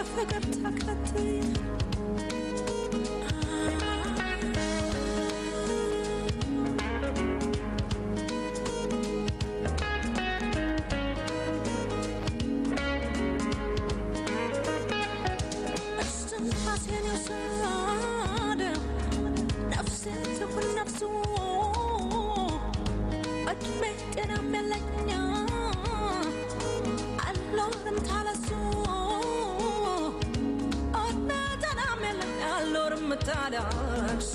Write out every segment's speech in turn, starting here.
ፍቅር ተከትዬ እስትንፋሴን የወሰደው ነፍሴን ትሁን ነፍሱ እድሜ ጤናም የለኝ አልኖርም ታለሱ እድሜ ጤናም የለኝ አልኖርም ታለሱ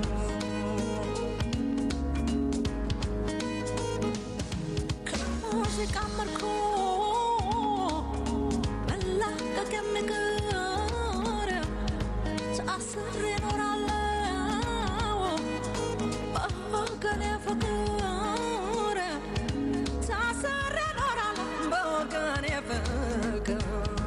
ከሙዚቃ መልኩ መላቀቅ የሚቀር ታስሬ እኖራለሁ በወገኔ ፍቅር ታስሬ እኖራለሁ በወገኔ ፍቅር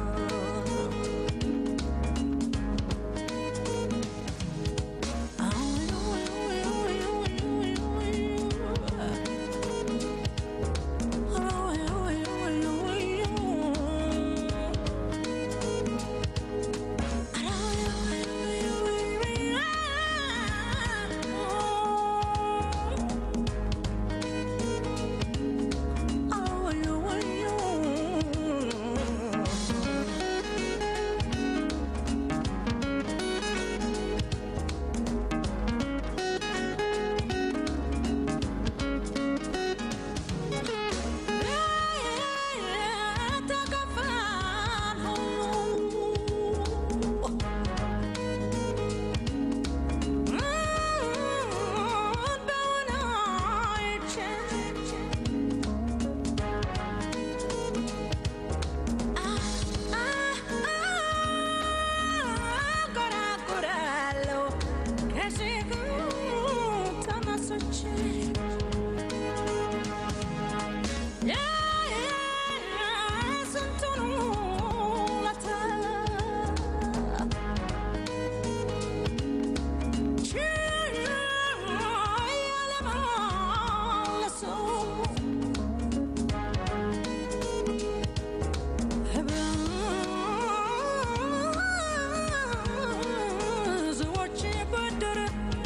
ብዙዎች ብድር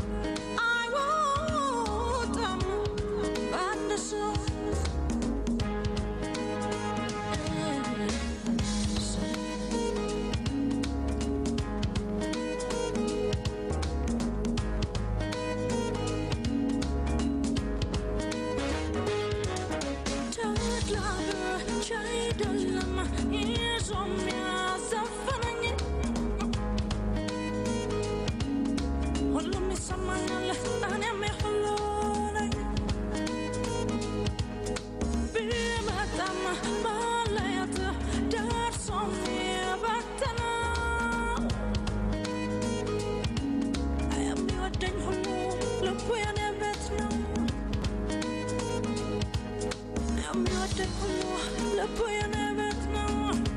አይወጣም በአንድ ሰው ተድላ አይደለም ይዞ የሚያዘፍነኝ ሁሉም ይሰማኛል እኔም የሁሉ ነኝ ቢመጣም መለየት ደርሶ የሚበትነው የሚወደኝ ሁሉ ልቡ የኔ ቤት ነው የሚወደኝ ሁሉ ልቡ የኔ ቤት ነው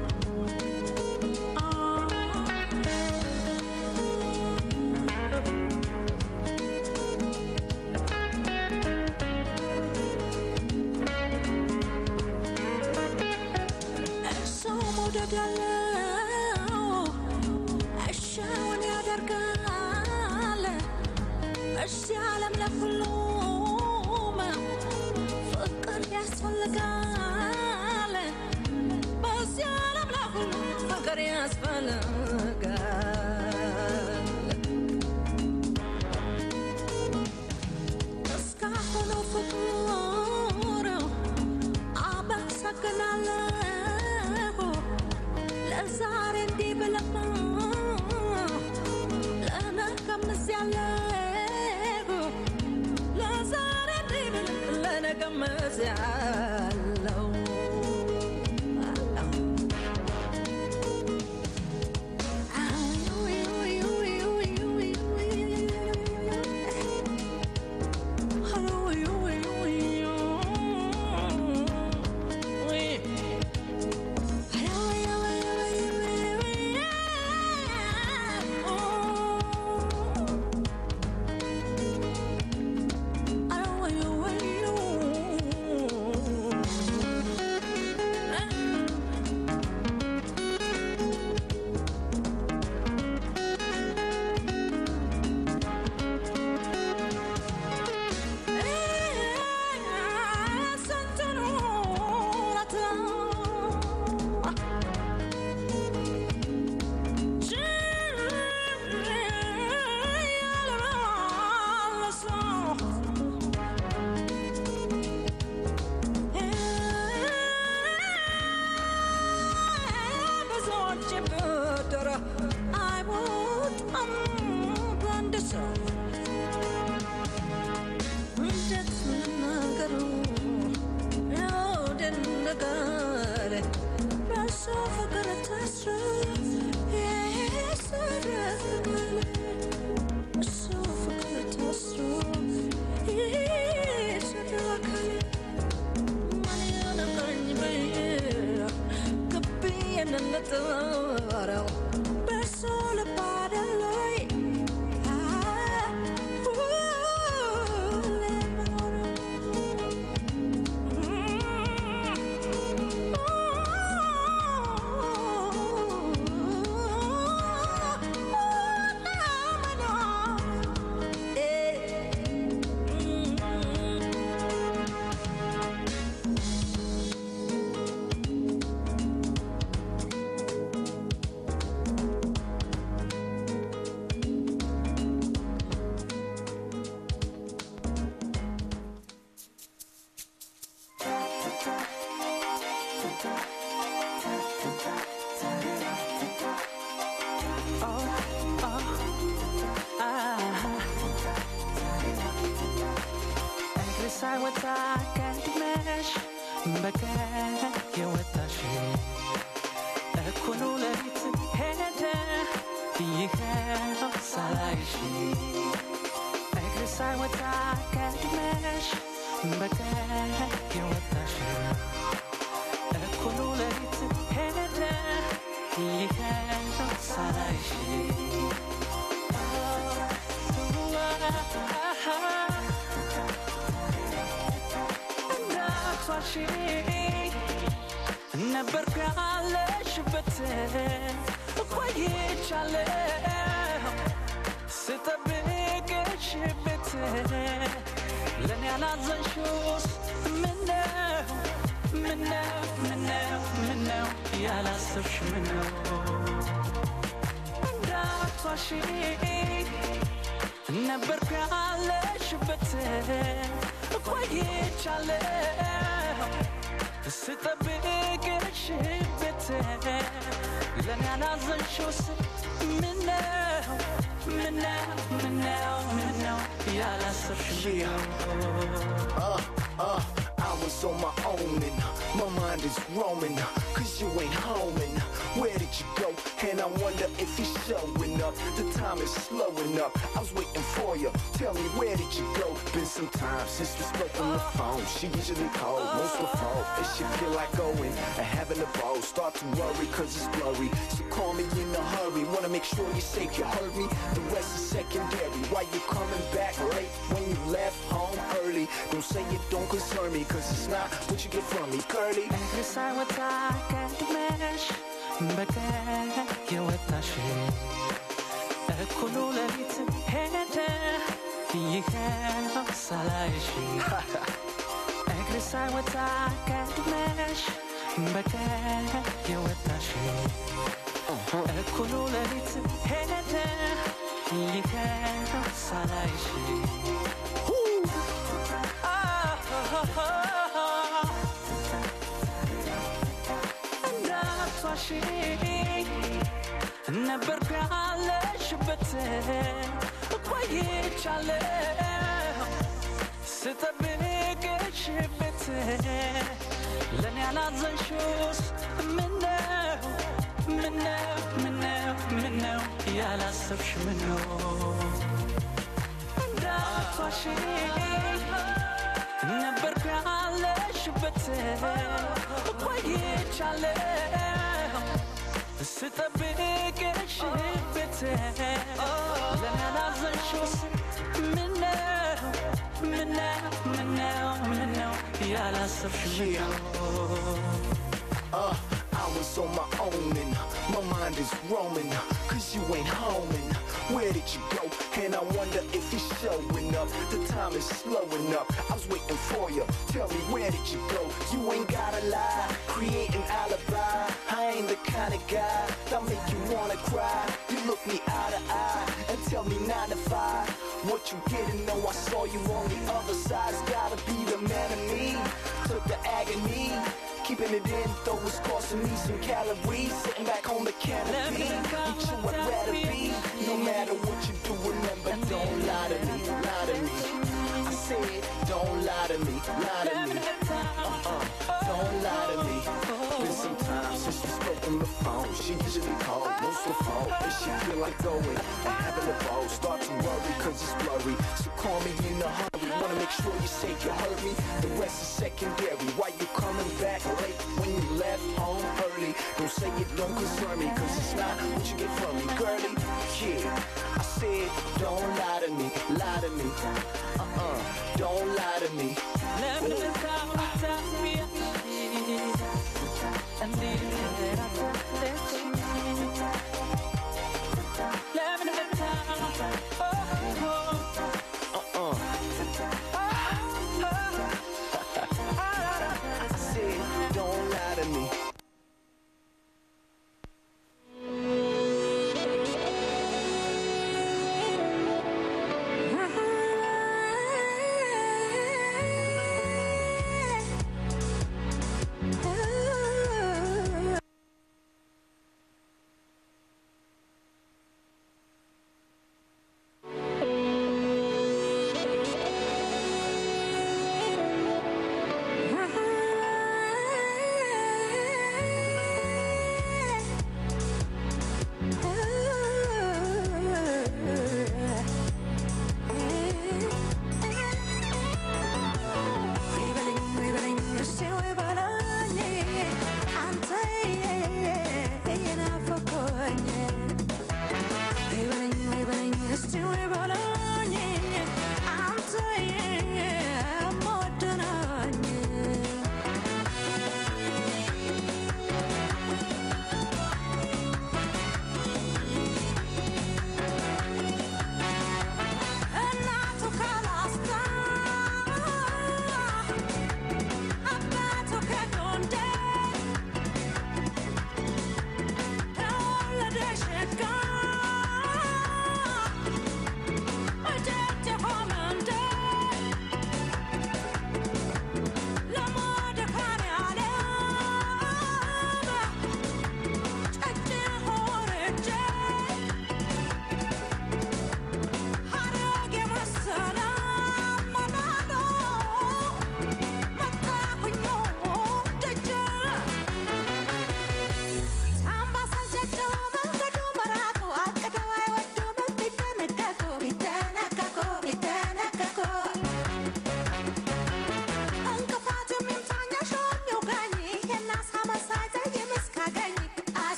ሰው መውደድ ያለው እሻውን ያደርጋል እዚህ ዓለም ለሁሉም ፍቅር ያስፈልጋል በዚህ ዓለም ለሁሉም ፍቅር ያስፈልጋል እስካሁኑ ፍቅር አመሰግናለሁ ለዛሬ እንዲህ ብለማ ለነገም እዚያለሁ ለዛሬ እንዲህ ብለ ለነገም እዚያለሁ የምጠራው በሰው ልብ አይደለይ እግር ሳይወጣ ቀድመሽ በቀን የወጣሽ እኩሉ ሌሊት ሄደ ይኸው ሳላይሽ እግር ሳይወጣ ቀድመሽ በቀን የወጣሽ እኩሉ ሌሊት ሄደ ይኸው ሳላይሽ እንዳትዋሺ ነበር ካለሽበት ቆይቻለሁ ስጠብቅሽ ቤት ለእኔ ያላዘንሽውስ ምነው ምነው ምነው ምነው ያላሰብሽ ምነው እንዳትዋሺ ነበር ካለሽበት ቆይቻለሁ ስጠብቅሽ ቤት ለእኔ ያላዘንሽውስ ምነው ምነው ምነው ምነው ያላሰብሽ ምነው Uh, uh, I was on my own and my mind is roaming. Cause you ain't home and where did you go? And I wonder if you're showing up. The time is slowing up. I was waiting for you. Tell me where did you go? Been some time since we spoke on the phone. She usually called most before. And she feel like going and having a ball. Start to worry cause it's blurry. So call me in a hurry. Wanna make sure you're safe. You heard me. The rest is secondary. Why you coming back late when you left home early? Don't say it don't concern me cause it's not what you get from me. Curly. እግር ሳይወጣ ቀድመሽ በቀን የወጣሽ እኩሉ ሌሊት ሄደ ይኸው ሳላይሽ እግር ሳይወጣ ቀድመሽ በቀን የወጣሽ እኩሉ ሌሊት ሄደ ይኸው ሳላይሽ እንዳትዋሺ ነበር ካለሽበት ቆይቻለሁ ስጠብቅሽ ቤት ለእኔ ያላዘንሽውስ ምነው ምነው ምነው ምነው ያላሰብሽ ምነው እንዳትዋሺ ነበር ካለሽበት ቆይቻለሁ ስጠብቅሽ ቤት ለእኔ ያላዘንሽውስ ምነው ምነው ምነው ምነው ያላሰብሽ ምነው Uh, I was on my own and my mind is roaming. Cause you ain't home and where did you go? And I wonder if you're showing up. The time is slowing up. I was waiting for you. Tell me where did you go? You ain't gotta lie. Create an alibi. I ain't the kind of guy that make you wanna cry. You look me eye to eye and tell me nine to five. What you didn't know, I saw you on the other side. It's gotta be the man of me. Took the agony. Keeping it in, though it's costing me some calories. Sitting back on the canopy, with you I'd rather be. No matter what you do, remember, don't lie to me, lie to me. I said, don't lie to me, lie to me. Uh-uh, don't lie to me. Been some time since we spoke on the home. She usually call, most the phone. And she feel like going and having a ball. Start to worry cause it's blurry. So call me in a hurry. Wanna make sure you say you heard me. The rest is secondary. Why you coming back late when you left home early? Don't say it don't concern me cause it's not what you get from me. Girlie, yeah. I said, don't lie to me, lie to me. Uh-uh, don't lie to me. ለምን ታምታሚያሽ እንዲህ ራቶለች ለምን Uh-uh. I said, don't lie to me.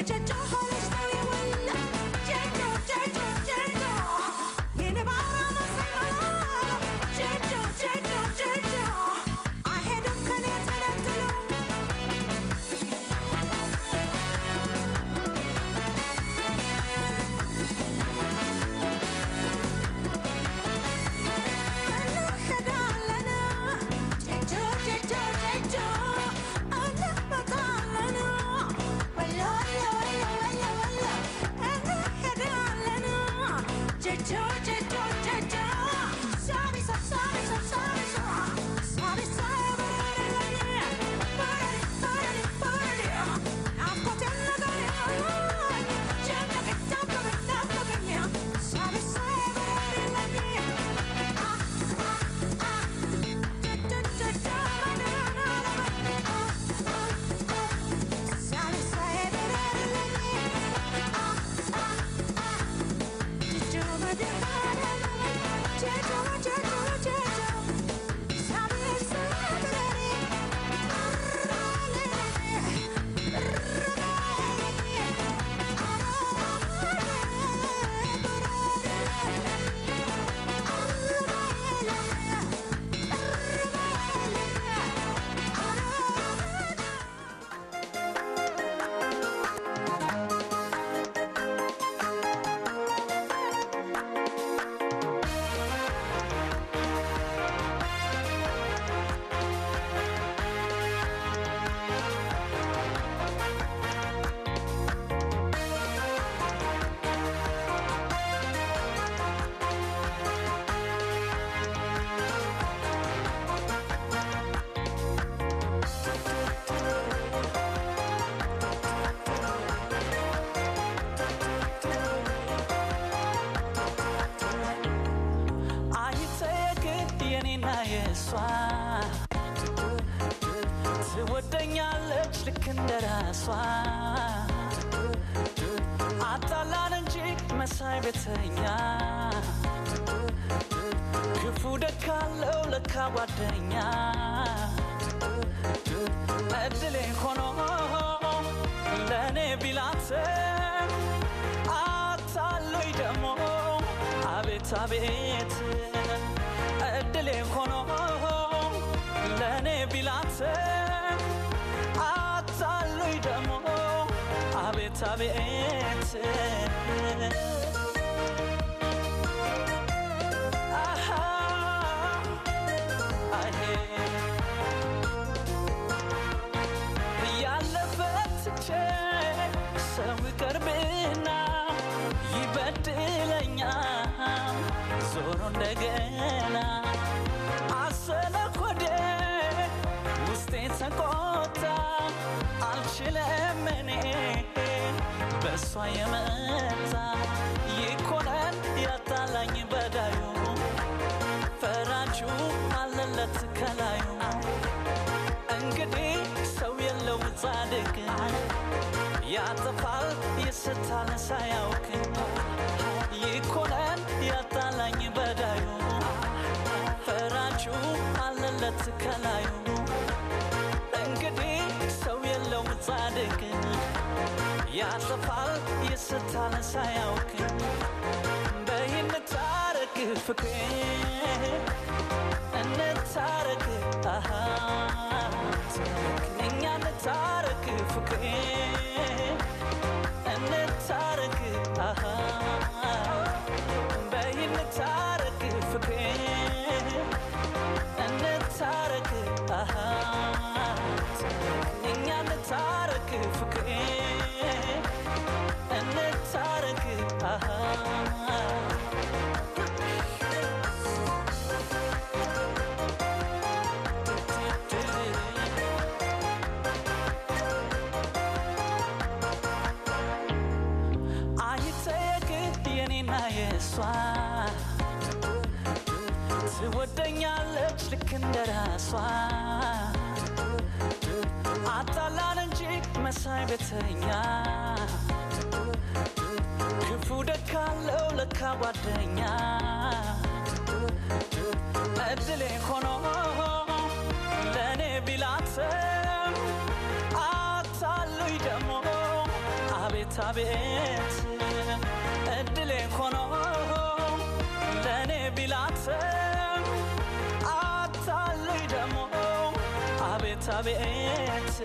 ትወደኛለች ልክ እንደ ራሷ አጣላን እንጂ መሳይ ቤተኛ ክፉ ደካለው ለካ ጓደኛ እድሌ ሆኖ ለእኔ ቢላት አታሎይ ደሞ አቤት አቤት እድሌ ሆኖ ለእኔ ቢላት አታሎይ ደሞ አቤት አቤት አሃ አሄ ያለበት ትቼ ሰው ይቀርብና ይበድለኛል ዞሮ እንደገና አሰለ ሆዴ ውስጤ ተቆጣ አልችልም እኔ በእሷ የመጣ ይኮነን ያጣላኝ በዳዩ ፈራጁ አለለት ከላዩ እንግዲህ ሰው የለው ጻድቅ ያጠፋል ይስታል ሳያውቅ ይኮነን ያጣላኝ በዳዩ ፈራጁ አለለት ከላዩ እንግዲህ ሰው የለው ጻድቅ ያጠፋል ይስታል ሳያውቅ በይንታረቅ ፍቅሬ እንታረቅ አሃ እኛ እንታረቅ ፍቅሬ እንታረቅ አሃ በይ እንታረቅ ፍቅሬ እንታረቅ አሃ እኛ እንታረቅ ፍቅሬ እንታረቅ አሃ አይጠየቅ የኔና የእሷ ትወደኛለች ልክ እንደ ራሷ አጣላን እንጂ መሳይ ቤተኛ ክፉ ደካለው ለካ ጓደኛ እድሌ ሆኖ ለእኔ ቢላትም አታሉኝ ደሞ አቤት አቤት እድሌ ሆኖ ለእኔ ቢላትም አታልይ ደግሞ አቤት አቤት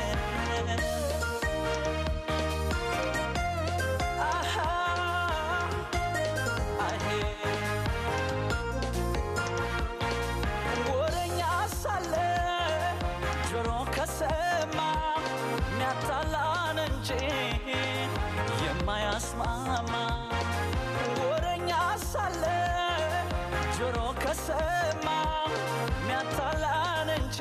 አሃ አሄ ወረኛ ሳለ ጆሮ ከሰማ ሚያታላን እንጂ የማያስማማ ወረኛ ሳለ ጆሮ ከሰማ ሚያታላን እንጂ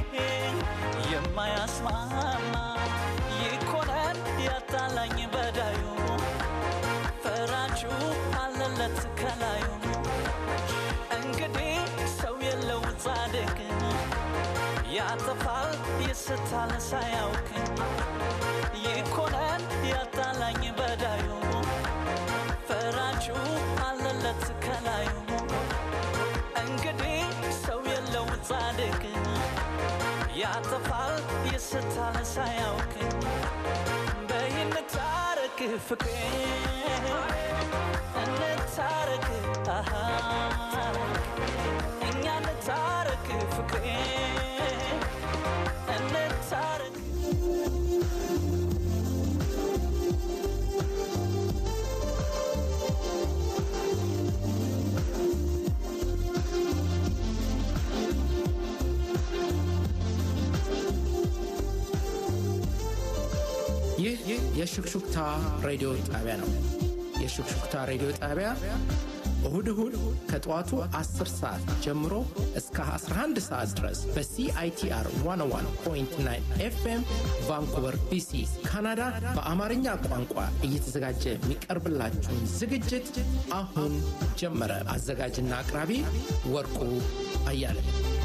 የማያስማማ ይኮነን ያጣላኝ በዳዩ ፈራጁ አለለት ከላዩ እንግዲህ ሰው የለው ጻድቅ ያጠፋል ይስታል ሳያውቅ ይኮነን ያጣላኝ በዳዩ ፈራጁ አለለት ከላዩ እንግዲህ ሰው የለው ጻድቅ ያጠፋል ይስታል ሳያውቅ በይንታረቅ ፍቅሬ እንታረቅ አሃ እኛ እንታረቅ ፍቅሬ እንታረቅ ይህ የሹክሹክታ ሬዲዮ ጣቢያ ነው። የሹክሹክታ ሬዲዮ ጣቢያ እሁድ እሁድ ከጠዋቱ 10 ሰዓት ጀምሮ እስከ 11 ሰዓት ድረስ በሲአይቲአር 101.9 ኤፍኤም ቫንኩቨር ቢሲ ካናዳ በአማርኛ ቋንቋ እየተዘጋጀ የሚቀርብላችሁን ዝግጅት አሁን ጀመረ። አዘጋጅና አቅራቢ ወርቁ አያለ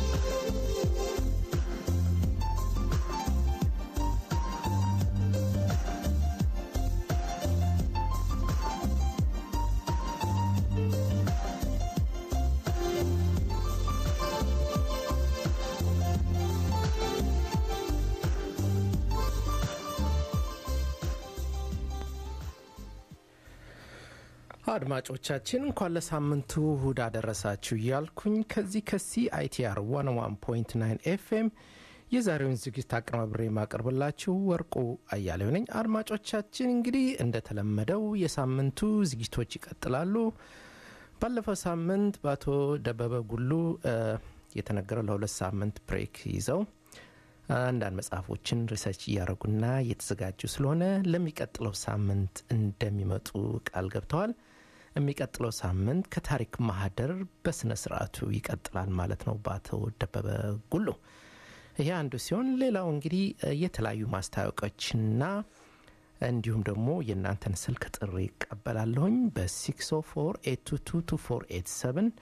አድማጮቻችን እንኳን ለሳምንቱ እሁድ አደረሳችሁ እያልኩኝ ከዚህ ከሲአይቲአር 101.9 ኤፍኤም የዛሬውን ዝግጅት አቀናብሬ የማቀርብላችሁ ወርቁ አያሌው ነኝ። አድማጮቻችን እንግዲህ እንደተለመደው የሳምንቱ ዝግጅቶች ይቀጥላሉ። ባለፈው ሳምንት በአቶ ደበበ ጉሉ የተነገረው ለሁለት ሳምንት ብሬክ ይዘው አንዳንድ መጽሐፎችን ሪሰርች እያደረጉና እየተዘጋጁ ስለሆነ ለሚቀጥለው ሳምንት እንደሚመጡ ቃል ገብተዋል። የሚቀጥለው ሳምንት ከታሪክ ማህደር በስነ ስርዓቱ ይቀጥላል ማለት ነው በአቶ ደበበ ጉሉ። ይሄ አንዱ ሲሆን ሌላው እንግዲህ የተለያዩ ማስታወቂያዎችና እንዲሁም ደግሞ የእናንተን ስልክ ጥሪ ይቀበላለሁኝ በ604 8222487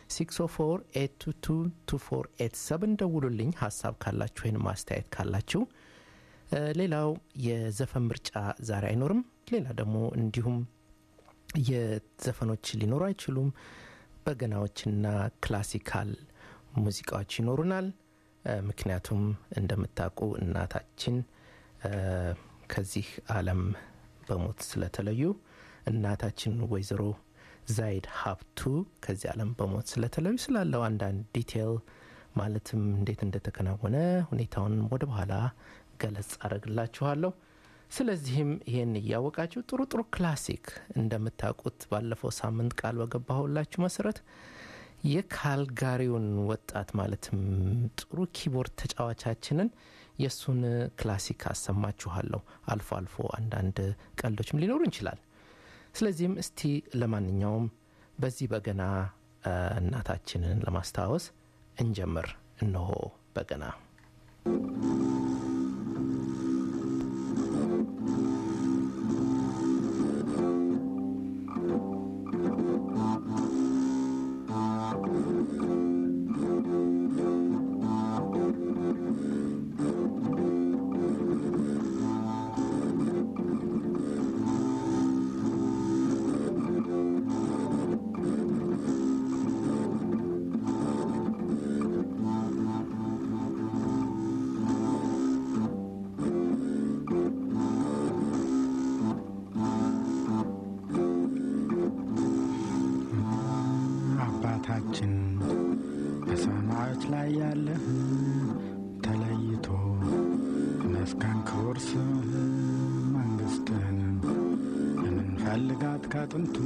604 ደውሉልኝ ሀሳብ ካላችሁ ወይም ማስተያየት ካላችሁ ሌላው የዘፈን ምርጫ ዛሬ አይኖርም ሌላ ደግሞ እንዲሁም የዘፈኖች ሊኖሩ አይችሉም በገናዎችና ክላሲካል ሙዚቃዎች ይኖሩናል ምክንያቱም እንደምታውቁ እናታችን ከዚህ አለም በሞት ስለተለዩ እናታችን ወይዘሮ ዛይድ ሀብቱ ከዚህ ዓለም በሞት ስለተለዩ ስላለው አንዳንድ ዲቴል ማለትም እንዴት እንደተከናወነ ሁኔታውን ወደ በኋላ ገለጽ አደረግላችኋለሁ። ስለዚህም ይሄን እያወቃችሁ ጥሩ ጥሩ ክላሲክ እንደምታውቁት ባለፈው ሳምንት ቃል በገባሁላችሁ መሰረት የካልጋሪውን ወጣት ማለትም ጥሩ ኪቦርድ ተጫዋቻችንን የእሱን ክላሲክ አሰማችኋለሁ። አልፎ አልፎ አንዳንድ ቀልዶችም ሊኖሩ ይችላል። ስለዚህም እስቲ ለማንኛውም በዚህ በገና እናታችንን ለማስታወስ እንጀምር። እነሆ በገና Thank ላይ ያለህ ተለይቶ መስከን ክቡር ስምህ መንግሥትህን የምንፈልጋት ከጥንቱ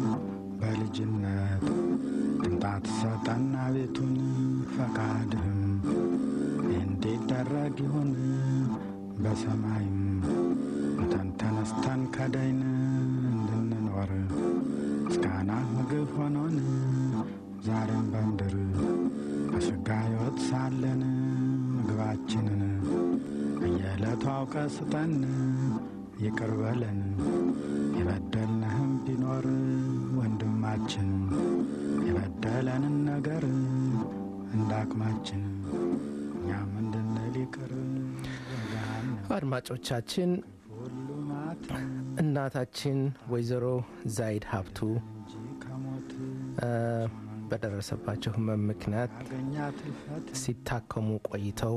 በልጅነት ቅንጣት ሰጠና ቤቱን ፈቃድህም እንዲደረግ ይሁን በሰማይም ሙተን ተነስተን ከዳይን እንድንኖር ምስጋና ምግብ ሆኖን ዛሬም በምድር በሥጋ ሕይወት ሳለን ምግባችንን በየዕለቱ አውቀ ስጠን ይቅር በለን የበደልንህም ቢኖር ወንድማችን የበደለንን ነገር እንዳቅማችን እኛም እንድንል ይቅር በገሃነም አድማጮቻችን ሁሉ ማት እናታችን ወይዘሮ ዛይድ ሀብቱ እንጂ ከሞት እ፣ በደረሰባቸው ህመም ምክንያት ያገኛት እልፈት ሲታከሙ ቆይተው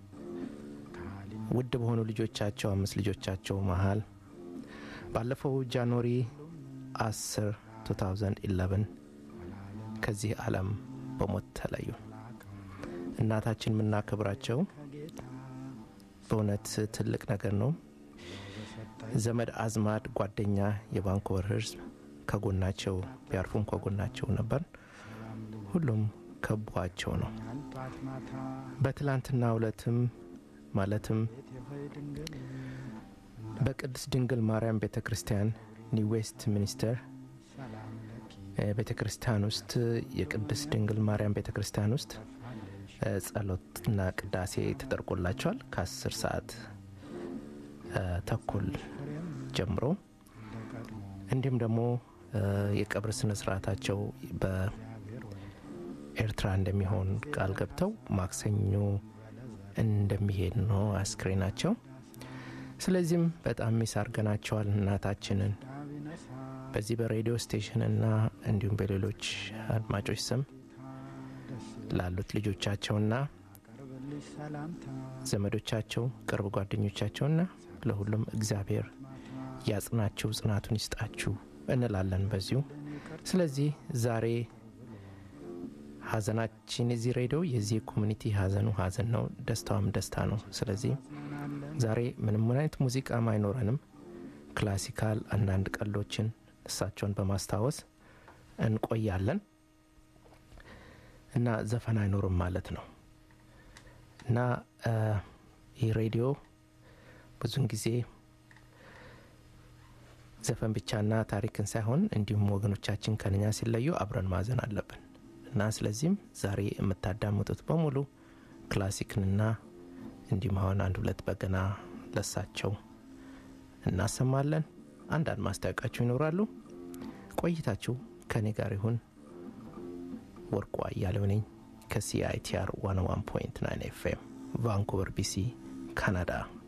ውድ በሆኑ ልጆቻቸው አምስት ልጆቻቸው መሀል ባለፈው ጃንዋሪ 10 2011 ከዚህ ዓለም በሞት ተለዩ። እናታችን የምናከብራቸው በእውነት ትልቅ ነገር ነው። ዘመድ አዝማድ፣ ጓደኛ፣ የቫንኮቨር ህዝብ ከጎናቸው ቢያርፉም ከጎናቸው ነበር። ሁሉም ከቧቸው ነው። ጧት ማታ በትላንትና ዕለትም ማለትም ቤት የሆይ ድንግል በቅድስት ድንግል ማርያም ቤተ ክርስቲያን ኒው ዌስት ሚኒስተር ሰላም ለኪ ቤተ ክርስቲያን ውስጥ የቅድስት ድንግል ማርያም ቤተ ክርስቲያን ውስጥ እ፣ ጸሎትና ቅዳሴ ተደርጎላቸዋል ከ10 ሰዓት እ፣ ተኩል ጀምሮ እንዲሁም ደግሞ እ፣ የቀብር ስነ ስርዓታቸው በኤርትራ እንደሚሆን ቃል ገብተው ማክሰኞ እንደሚሄድ ነው አስክሬናቸው። ስለዚህም በጣም ሚስ አርገናቸዋል እናታችንን በዚህ በሬዲዮ ስቴሽንና እንዲሁም በሌሎች አድማጮች ስም ላሉት ልጆቻቸውና ቀርብልሽ ሰላምታ ዘመዶቻቸው ቅርብ ጓደኞቻቸውና ለሁሉም እግዚአብሔር ያጽናችሁ ጽናቱን ይስጣችሁ እንላለን በዚሁ ስለዚህ ዛሬ ሀዘናችን የዚህ ሬዲዮ የዚህ ኮሚኒቲ ሀዘኑ ሀዘን ነው ደስታውም ደስታ ነው ስለዚህ ዛሬ ምንም አይነት ሙዚቃም አይኖረንም ክላሲካል አንዳንድ ቀልዶችን እሳቸውን በማስታወስ እንቆያለን እና ዘፈን አይኖርም ማለት ነው እና እ፣ ይህ ሬዲዮ ብዙን ጊዜ ዘፈን ብቻና ታሪክን ሳይሆን እንዲሁም ወገኖቻችን ከነኛ ሲለዩ አብረን ማዘን አለብን እና ስለዚህም ዛሬ የምታዳምጡት በሙሉ ክላሲክንና እንዲሁም አሁን አንድ ሁለት በገና ለሳቸው እናሰማለን አንዳንድ ማስታወቂያቸው ይኖራሉ ቆይታችሁ ከእኔ ጋር ይሁን ወርቁ አያሌው ነኝ ከሲአይቲአር 101.9 ኤፍኤም ቫንኩቨር ቢሲ ካናዳ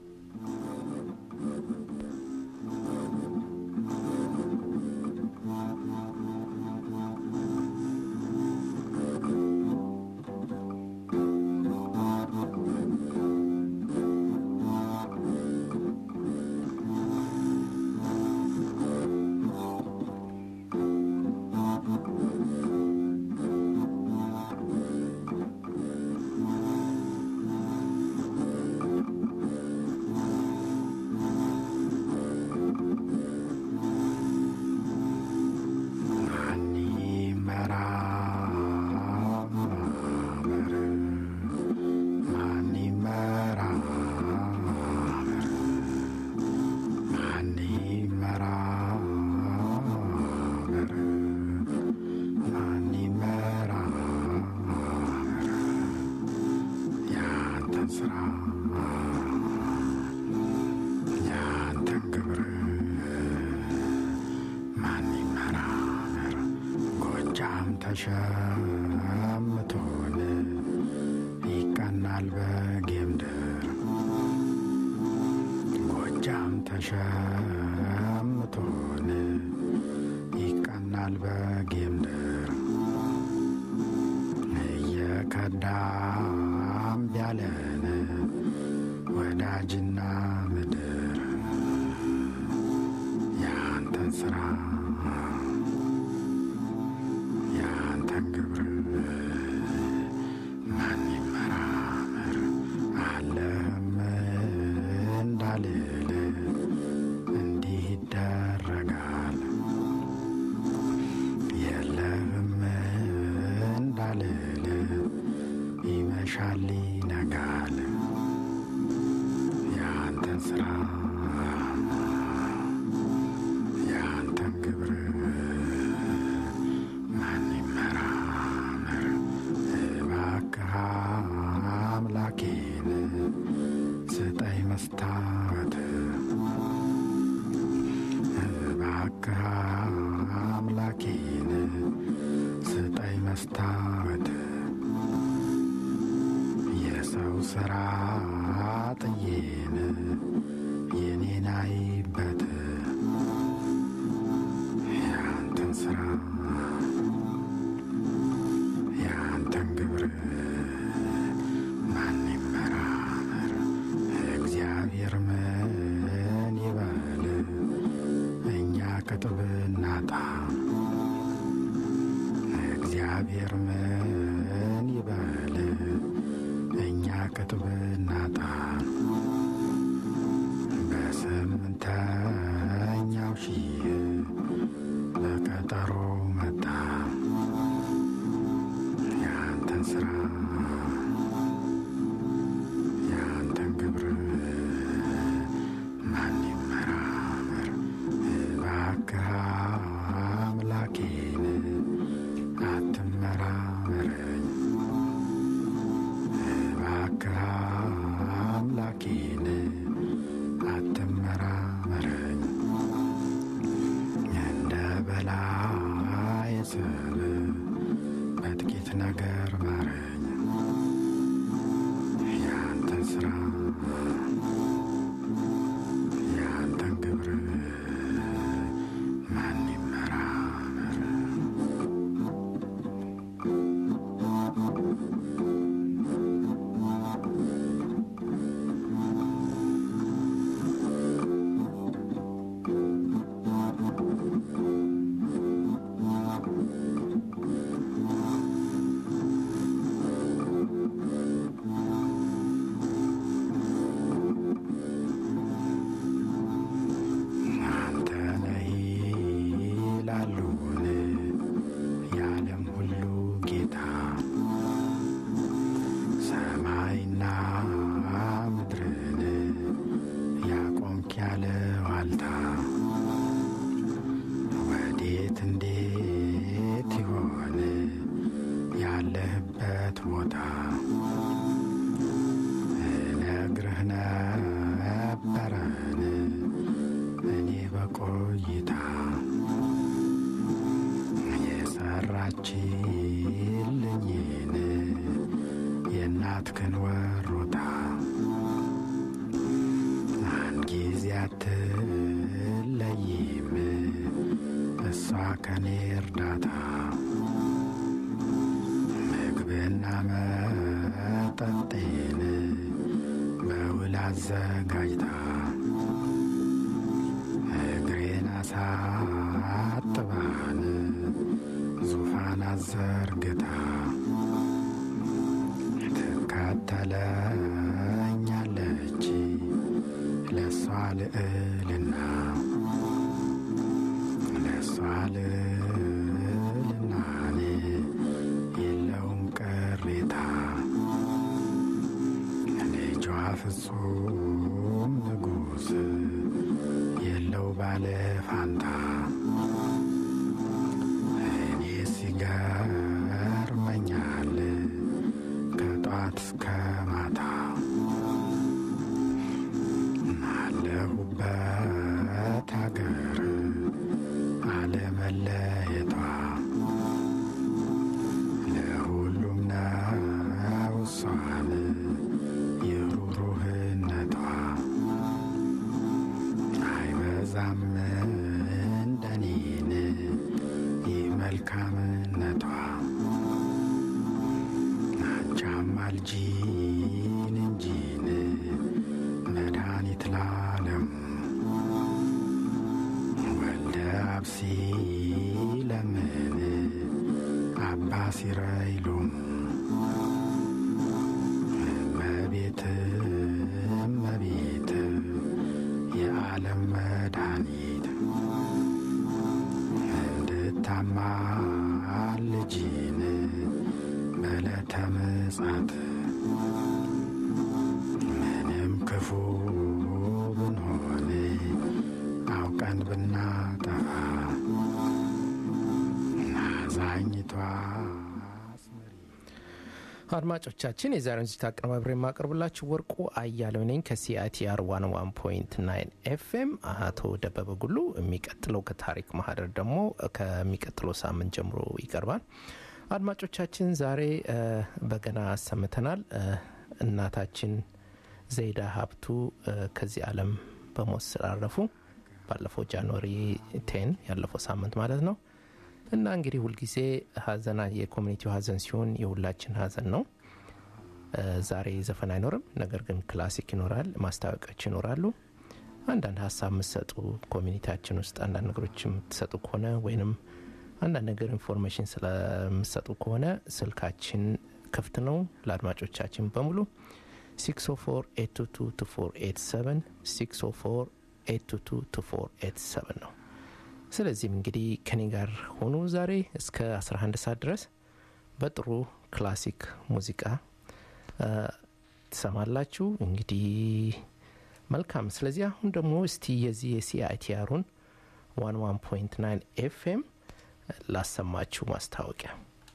ማኒ መራመር ማኒ መራመር ማኒ መራመር ማኒ መራመር ያንተን ስራ ያንተን ግብር ማን ይመራመር ጎጃም ተሸምቶን ይቀናል በጌምድር ጎጃም ተሸምቶን ይቀናል በጌምድር እየከዳም ቢያለን ወዳጅና ምድር ያንተን ስራ ያንተን ግብር ማን እንዳልል እንዲህ ይደረጋል የለህም እንዳልል ይመሻል ይነጋል የአንተን ስራ የአንተን ግብር ማን ይመራመር እባክህ አምላኬን ስጠኝ መስታወት እባክህ አምላኬን ስጠኝ መስታወት የሰው ሥራ ጥዬን የኔን አይበት የአንተን ሥራ የአንተን ግብር ማን ይመራመር እግዚአብሔር ምን ይበል እኛ ቅጥብ እናጣ እግዚአብሔር ምን ይበል እኛ ቅጥብ እናጣ በስምንተኛው ሺህ በቀጠሮ መጣ የአንተን ስራ የአንተን ግብር ማን ይመራመር እባክህ አምላኬን አትመራመረኝ እባክህ አምላኬን አትመራመረኝ እንደ በላይ ስብ በጥቂት ነገር ማረኝ የአንተን ስራ የአንተን ግብር ማን ይመራመር አንተ ነህ ይላሉን የዓለም ሁሉ ጌታ ሰማይና ምድርን ያቆምክ ያለ ዋልታ ወዴት እንዴት ይሆን ያለህበት ቦታ እነግርህ ነበረን እኔ በቆይታ የሰራችልኝን የእናትክን ወሮታ አንድ ጊዜ አትለይም እሷ ከኔ እርዳታ ምግብና መጠጤን በውል አዘጋጅታ እግሬን አሳጥባን ዙፋን አዘርግታ ትከተለኛለች ለእሷ ልዕልና ለእሷ ልዕልናን የለውም ቅሬታ ልጇ ፍጹም ንጉሥ የለው ባለ ፋንታ እኔ ሲገርመኛል ከጧት እስከ ማታ አለሁበት አገር አለመለየቷ ለሁሉም ነው እሷን የሩሩህነቷ አይበዛም እንደኔን ይህ መልካምነቷ አንቻም አልጂን እንጂን መድኃኒት ላለም ወልደ አብሲ ለምን አባ ሲረይሉም እመቤት እመቤት የዓለም መድኃኒት እንድታማ ልጅን በዕለተ ምጽአት ምንም ክፉ ብንሆን አውቀን ብናጠፋ ናዛኝቷ አድማጮቻችን የዛሬውን ዝግጅት አቀነባብሬ የማቀርብላችሁ ወርቁ አያሌው ነኝ ከሲአይቲአር ዋን ዋን ፖይንት ናይን ኤፍኤም። አቶ ደበበ ጉሉ የሚቀጥለው ከታሪክ ማህደር ደግሞ ከሚቀጥለው ሳምንት ጀምሮ ይቀርባል። አድማጮቻችን ዛሬ እ፣ በገና አሰምተናል። እ፣ እናታችን ዘይዳ ሀብቱ እ፣ ከዚህ ዓለም በሞት ስላረፉ ባለፈው ጃንዋሪ ቴን ያለፈው ሳምንት ማለት ነው። እና እንግዲህ ሁልጊዜ ሀዘና የኮሚኒቲው ሀዘን ሲሆን የሁላችን ሀዘን ነው። እ፣ ዛሬ ዘፈን አይኖርም፣ ነገር ግን ክላሲክ ይኖራል፣ ማስታወቂያዎች ይኖራሉ። አንዳንድ ሀሳብ የምትሰጡ ኮሚኒቲያችን ውስጥ አንዳንድ ነገሮች የምትሰጡ ከሆነ ወይንም አንዳንድ ነገር ኢንፎርሜሽን ስለምትሰጡ ከሆነ ስልካችን ክፍት ነው ለአድማጮቻችን በሙሉ 604 604 ነው። ስለዚህም እንግዲህ ከኔ ጋር ሆኑ ዛሬ እስከ 11 ሰዓት ድረስ በጥሩ ክላሲክ ሙዚቃ እ፣ ትሰማላችሁ። እንግዲህ መልካም። ስለዚህ አሁን ደግሞ እስቲ የዚህ የሲአይቲአሩን 11.9 ኤፍኤም ላሰማችሁ ማስታወቂያ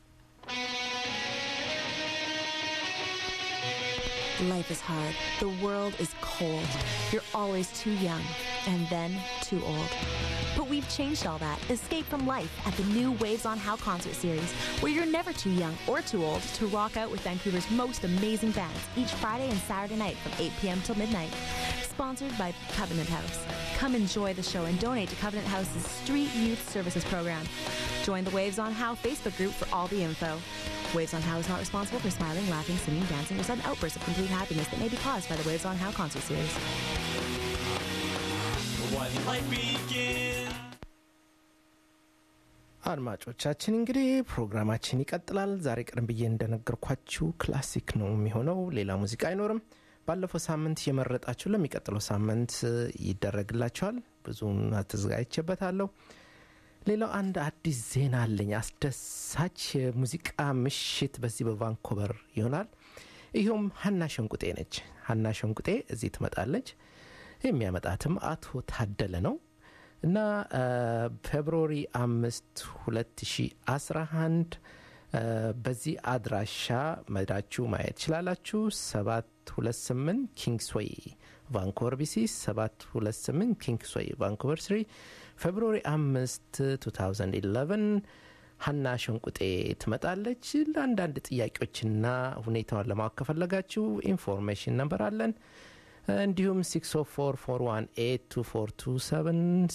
Life is hard. The world is cold. You're always too young and then too old. But we've changed all that. Escape from life at the new Waves on How concert series, where you're never too young or too old to rock out with Vancouver's most amazing bands each Friday and Saturday night from 8 p.m. till midnight. Sponsored by Covenant House. Come enjoy the show and donate to Covenant House's Street Youth Services program. Join the Waves on How Facebook group for all the info. Waves on How is not responsible for smiling, laughing, singing, dancing, or sudden outbursts of complete happiness that may be caused by the Waves on How concert series. One life begins. አድማጮቻችን እንግዲህ ፕሮግራማችን ይቀጥላል። ዛሬ ቀደም ብዬ እንደነገርኳችሁ ክላሲክ ነው የሚሆነው፣ ሌላ ሙዚቃ አይኖርም። ባለፈው ሳምንት የመረጣችሁ ለሚቀጥለው ሳምንት ይደረግላችኋል። ብዙን አተዘጋጅቼበታለሁ። ሌላው አንድ አዲስ ዜና አለኝ። አስደሳች የሙዚቃ ምሽት በዚህ በቫንኮቨር ይሆናል። ይኸውም ሀና ሸንቁጤ ነች። ሀና ሸንቁጤ እዚህ ትመጣለች። የሚያመጣትም አቶ ታደለ ነው እና ፌብሩዋሪ አምስት 2011 እ፣ በዚህ አድራሻ መዳችሁ ማየት ትችላላችሁ። 728 ኪንግስዌይ ቫንኮቨር ቢሲ 728 ኪንግስዌይ ቫንኮቨር ስሪ ፌብሩዋሪ 5 2011 ሀና ሸንቁጤ ትመጣለች። ለአንዳንድ ጥያቄዎችና ሁኔታዋን ለማወቅ ከፈለጋችሁ ኢንፎርሜሽን ነበር አለን። እንዲሁም 604418247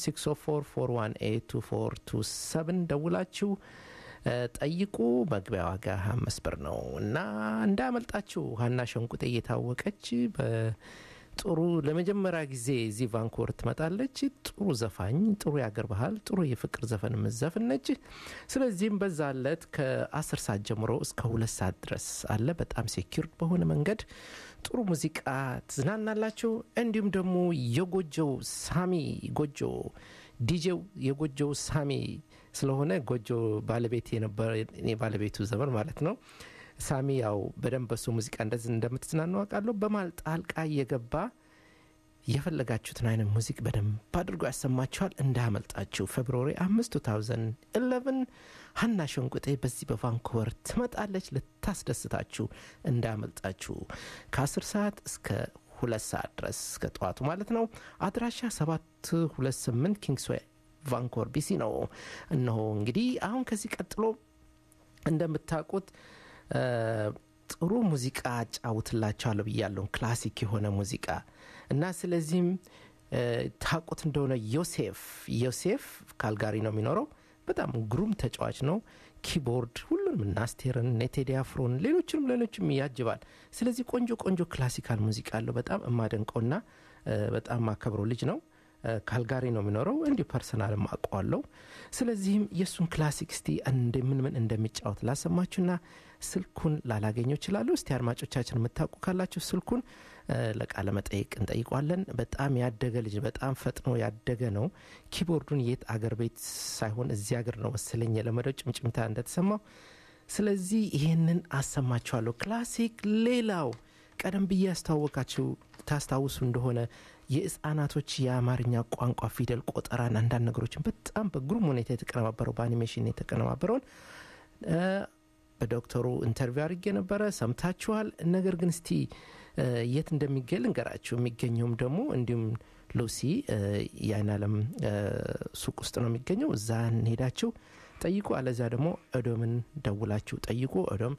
604418247 ደውላችሁ እ፣ ጠይቁ። መግቢያ ዋጋ አምስት ብር ነው እና እንዳያመልጣችሁ። ሀና ሸንቁጤ እየታወቀች በጥሩ ለመጀመሪያ ጊዜ እዚህ ቫንኮቨር ትመጣለች። ጥሩ ዘፋኝ፣ ጥሩ የአገር ባህል፣ ጥሩ የፍቅር ዘፈን የምትዘፍን ነች። ስለዚህም በዛ ዕለት ከ10 ሰዓት ጀምሮ እስከ ሁለት ሰዓት ድረስ አለ። በጣም ሴኪርድ በሆነ መንገድ ጥሩ ሙዚቃ ትዝናናላችሁ። እንዲሁም ደግሞ የጎጆው ሳሚ ጎጆ ዲጄው የጎጆው ሳሚ ስለሆነ ጎጆ ባለቤት የነበረ እኔ ባለቤቱ ዘመን ማለት ነው። ሳሚ ያው በደንብ በሱ ሙዚቃ እንደዚህ እንደምትዝናኑ አውቃለሁ። በማል ጣልቃ እየገባ የፈለጋችሁትን አይነት ሙዚቅ በደንብ አድርጎ ያሰማችኋል። እንዳያመልጣችሁ። ፌብሩዋሪ 5 2011 ሀና ሸንቁጤ በዚህ በቫንኮቨር ትመጣለች ልታስደስታችሁ። እንዳያመልጣችሁ ከ10 ሰዓት እስከ ሁለት ሰዓት ድረስ እስከ ጠዋቱ ማለት ነው። አድራሻ 728 ኪንግስዌይ ቫንኮቨር ቢሲ ነው። እነሆ እንግዲህ አሁን ከዚህ ቀጥሎ እንደምታውቁት እ፣ ጥሩ ሙዚቃ አጫውትላቸዋለሁ ብያለሁ። ክላሲክ የሆነ ሙዚቃ እና ስለዚህም እ፣ ታውቁት እንደሆነ ዮሴፍ ዮሴፍ ካልጋሪ ነው የሚኖረው። በጣም ግሩም ተጫዋች ነው። ኪቦርድ ሁሉንም እና አስቴርን እነ ቴዲ አፍሮን ሌሎችንም ሌሎችም ያጅባል። ስለዚህ ቆንጆ ቆንጆ ክላሲካል ሙዚቃ አለው። በጣም የማደንቀውና እ፣ በጣም ማከብረው ልጅ ነው። ካልጋሪ ነው የሚኖረው እንዲሁ ፐርሰናልም አውቀዋለሁ ስለዚህም የእሱን ክላሲክ እስቲ እንደ ምን ምን እንደሚጫወት ላሰማችሁና ስልኩን ላላገኘው ይችላሉ እስቲ አድማጮቻችን የምታውቁ ካላችሁ ስልኩን ለቃለ መጠይቅ እንጠይቋለን በጣም ያደገ ልጅ በጣም ፈጥኖ ያደገ ነው ኪቦርዱን የት አገር ቤት ሳይሆን እዚህ ሀገር ነው መሰለኝ የለመደው ጭምጭምታ እንደተሰማው ስለዚህ ይህንን አሰማችኋለሁ ክላሲክ ሌላው ቀደም ብዬ ያስተዋወቃችሁ ታስታውሱ እንደሆነ የህፃናቶች የአማርኛ ቋንቋ ፊደል ቆጠራን አንዳንድ ነገሮችን በጣም በግሩም ሁኔታ የተቀነባበረው በአኒሜሽን የተቀነባበረውን በዶክተሩ ኢንተርቪው አድርጌ ነበረ ሰምታችኋል ነገር ግን እስቲ የት እንደሚገኝ ልንገራችሁ የሚገኘውም ደግሞ እንዲሁም ሉሲ የአይን አለም ሱቅ ውስጥ ነው የሚገኘው እዛ እንሄዳችሁ ጠይቁ አለዚያ ደግሞ ኦዶምን ደውላችሁ ጠይቁ ኦዶም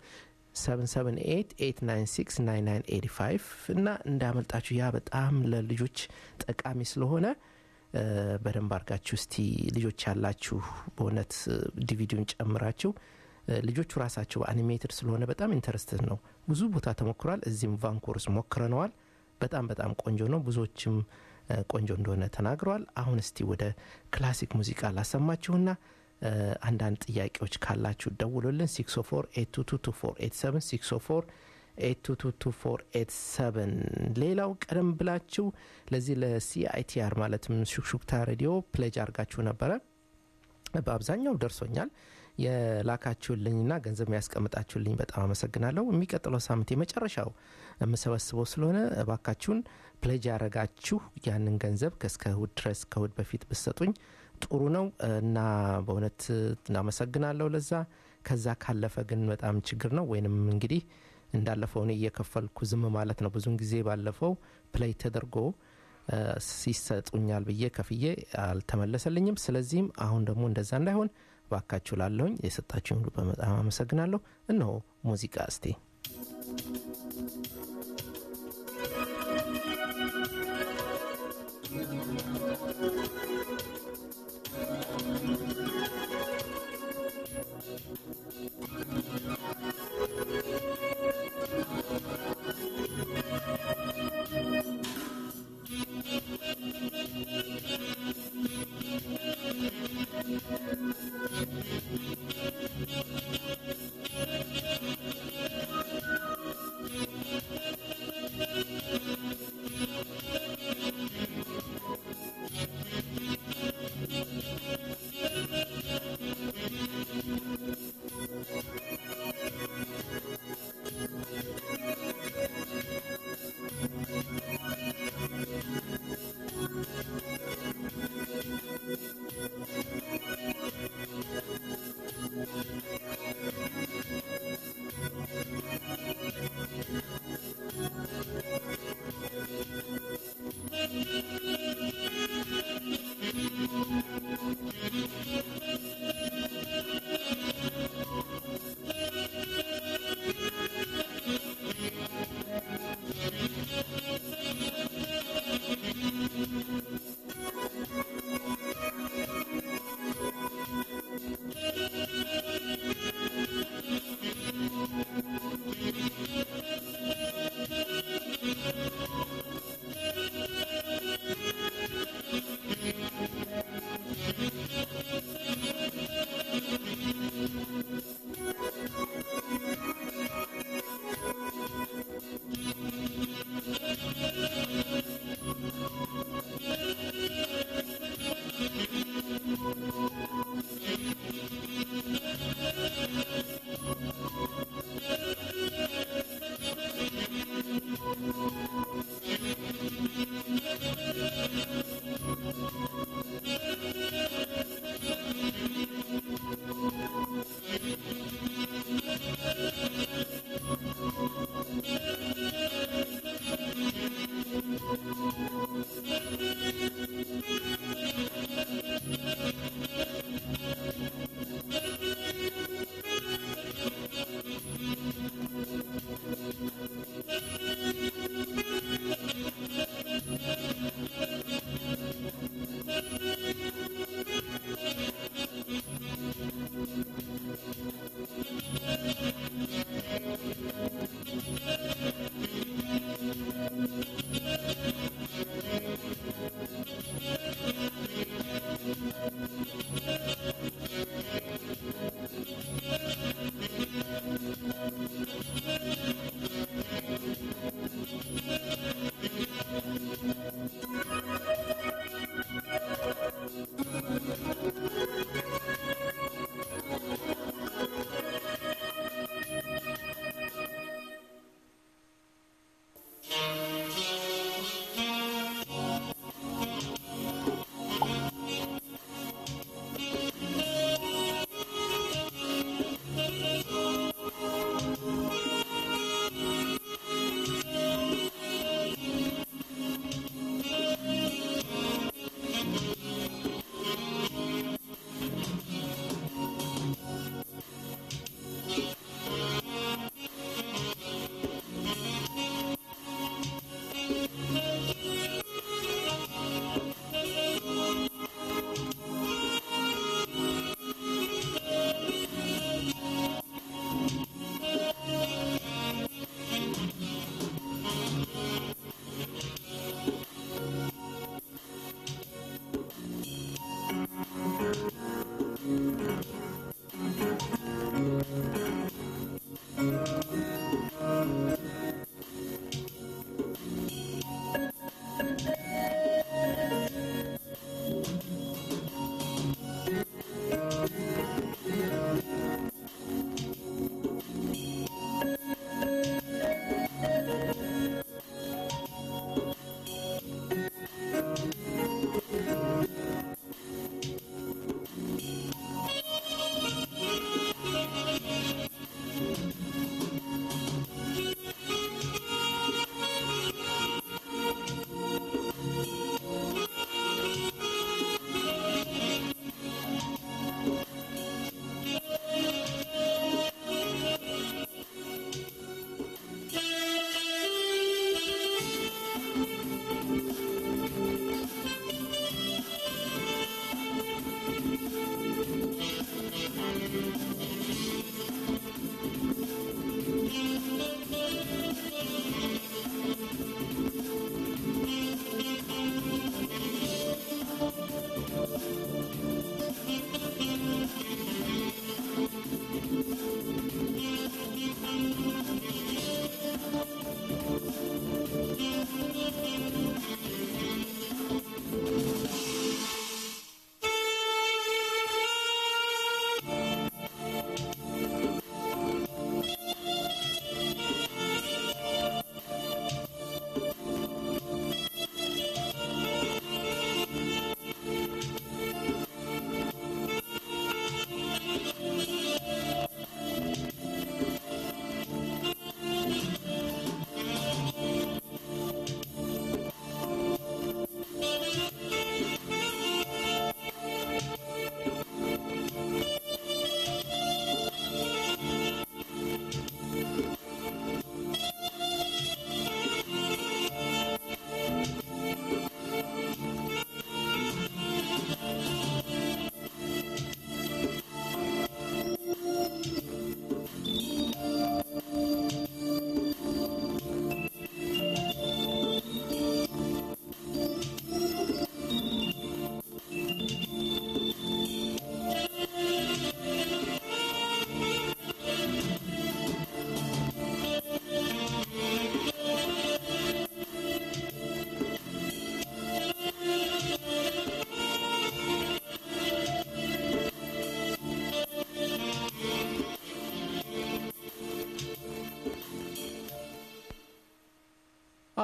77889969985 እና እንዳመልጣችሁ ያ በጣም ለልጆች ጠቃሚ ስለሆነ በደንብ አርጋችሁ እስቲ ልጆች ያላችሁ በእውነት ዲቪዲውን ጨምራችሁ ልጆቹ ራሳቸው አኒሜትድ ስለሆነ በጣም ኢንተረስትድ ነው ብዙ ቦታ ተሞክሯል እዚህም ቫንኮርስ ሞክረነዋል በጣም በጣም ቆንጆ ነው ብዙዎችም ቆንጆ እንደሆነ ተናግረዋል አሁን እስቲ ወደ ክላሲክ ሙዚቃ ላሰማችሁና አንዳንድ ጥያቄዎች ካላችሁ ደውሉልን 604 ሌላው ቀደም ብላችሁ ለዚህ ለሲአይቲአር ማለትም ሹክሹክታ ሬዲዮ ፕሌጅ አርጋችሁ ነበረ በአብዛኛው ደርሶኛል የላካችሁልኝና ገንዘብ ያስቀምጣችሁልኝ በጣም አመሰግናለሁ የሚቀጥለው ሳምንት የመጨረሻው የምሰበስበው ስለሆነ እባካችሁን ፕሌጅ ያረጋችሁ ያንን ገንዘብ ከእስከ እሁድ ድረስ ከእሁድ በፊት ብሰጡኝ ጥሩ ነው እና በእውነት እናመሰግናለሁ ለዛ ከዛ ካለፈ ግን በጣም ችግር ነው ወይንም እንግዲህ እንዳለፈው እኔ እየከፈልኩ ዝም ማለት ነው ብዙን ጊዜ ባለፈው ፕሌይ ተደርጎ ሲሰጡኛል ብዬ ከፍዬ አልተመለሰልኝም ስለዚህም አሁን ደግሞ እንደዛ እንዳይሆን ባካችሁ ላለሁኝ የሰጣችሁን ሁሉ በጣም አመሰግናለሁ እነሆ ሙዚቃ እስቴ Thank you.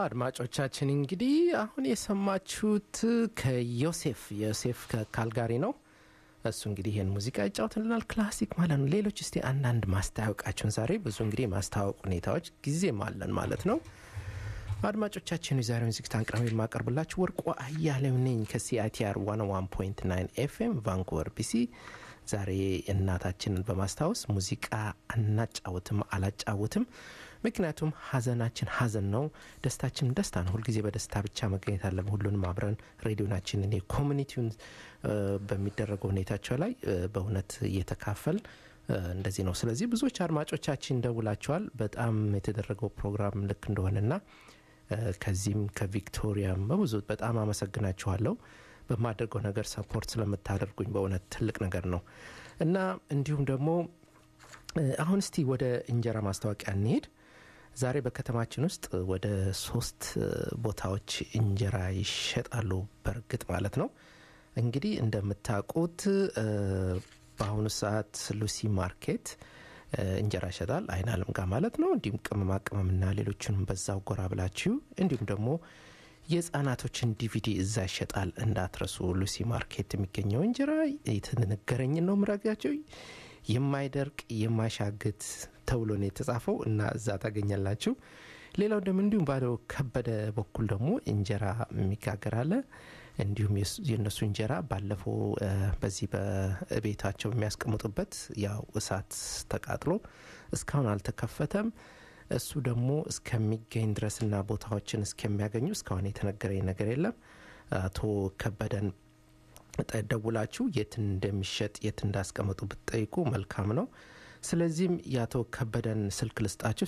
አድማጮቻችን እንግዲህ አሁን የሰማችሁት ከዮሴፍ ዮሴፍ ከካልጋሪ ነው። እሱ እንግዲህ ይህን ሙዚቃ ይጫወትልናል። ክላሲክ ማለት ነው። ሌሎች እስቲ አንዳንድ ማስታወቃችሁን ዛሬ ብዙ እንግዲህ ማስታወቅ ሁኔታዎች ጊዜም አለን ማለት ነው። አድማጮቻችን የዛሬውን ዝግጅት አቅራቢ የማቀርብላችሁ ወርቁ አያሌው ነኝ ከሲአይቲአር 101.9 ኤፍኤም ቫንኩቨር ቢሲ። ዛሬ እናታችንን በማስታወስ ሙዚቃ አናጫውትም አላጫውትም። ምክንያቱም ሀዘናችን ሀዘን ነው፣ ደስታችን ደስታ ነው። ሁልጊዜ በደስታ ብቻ መገኘት አለም። ሁሉንም አብረን ሬዲዮናችንን የኮሚኒቲውን በሚደረገው ሁኔታቸው ላይ በእውነት እየተካፈል እንደዚህ ነው። ስለዚህ ብዙዎች አድማጮቻችን ደውላቸዋል። በጣም የተደረገው ፕሮግራም ልክ እንደሆነና ከዚህም ከቪክቶሪያም በብዙ በጣም አመሰግናችኋለሁ። በማደርገው ነገር ሰፖርት ስለምታደርጉኝ በእውነት ትልቅ ነገር ነው እና እንዲሁም ደግሞ አሁን እስቲ ወደ እንጀራ ማስታወቂያ እንሄድ። ዛሬ በከተማችን ውስጥ ወደ ሶስት ቦታዎች እንጀራ ይሸጣሉ። በእርግጥ ማለት ነው እንግዲህ እንደምታውቁት በአሁኑ ሰዓት ሉሲ ማርኬት እንጀራ ይሸጣል፣ አይን አለም ጋር ማለት ነው። እንዲሁም ቅመማ ቅመምና ሌሎችንም በዛው ጎራ ብላችሁ እንዲሁም ደግሞ የህጻናቶችን ዲቪዲ እዛ ይሸጣል እንዳትረሱ። ሉሲ ማርኬት የሚገኘው እንጀራ የተነገረኝን ነው ምራጋቸው የማይደርቅ የማይሻግት ተብሎ ነው የተጻፈው እና እዛ ታገኛላችሁ። ሌላው ደግሞ እንዲሁም ባለው ከበደ በኩል ደግሞ እንጀራ የሚጋገር አለ። እንዲሁም የእነሱ እንጀራ ባለፈው በዚህ በቤታቸው የሚያስቀምጡበት ያው እሳት ተቃጥሎ እስካሁን አልተከፈተም። እሱ ደግሞ እስከሚገኝ ድረስና ቦታዎችን እስከሚያገኙ እስካሁን የተነገረኝ ነገር የለም። አቶ ከበደን ደውላችሁ የት እንደሚሸጥ የት እንዳስቀመጡ ብትጠይቁ መልካም ነው። ስለዚህም የአቶ ከበደን ስልክ ልስጣችሁ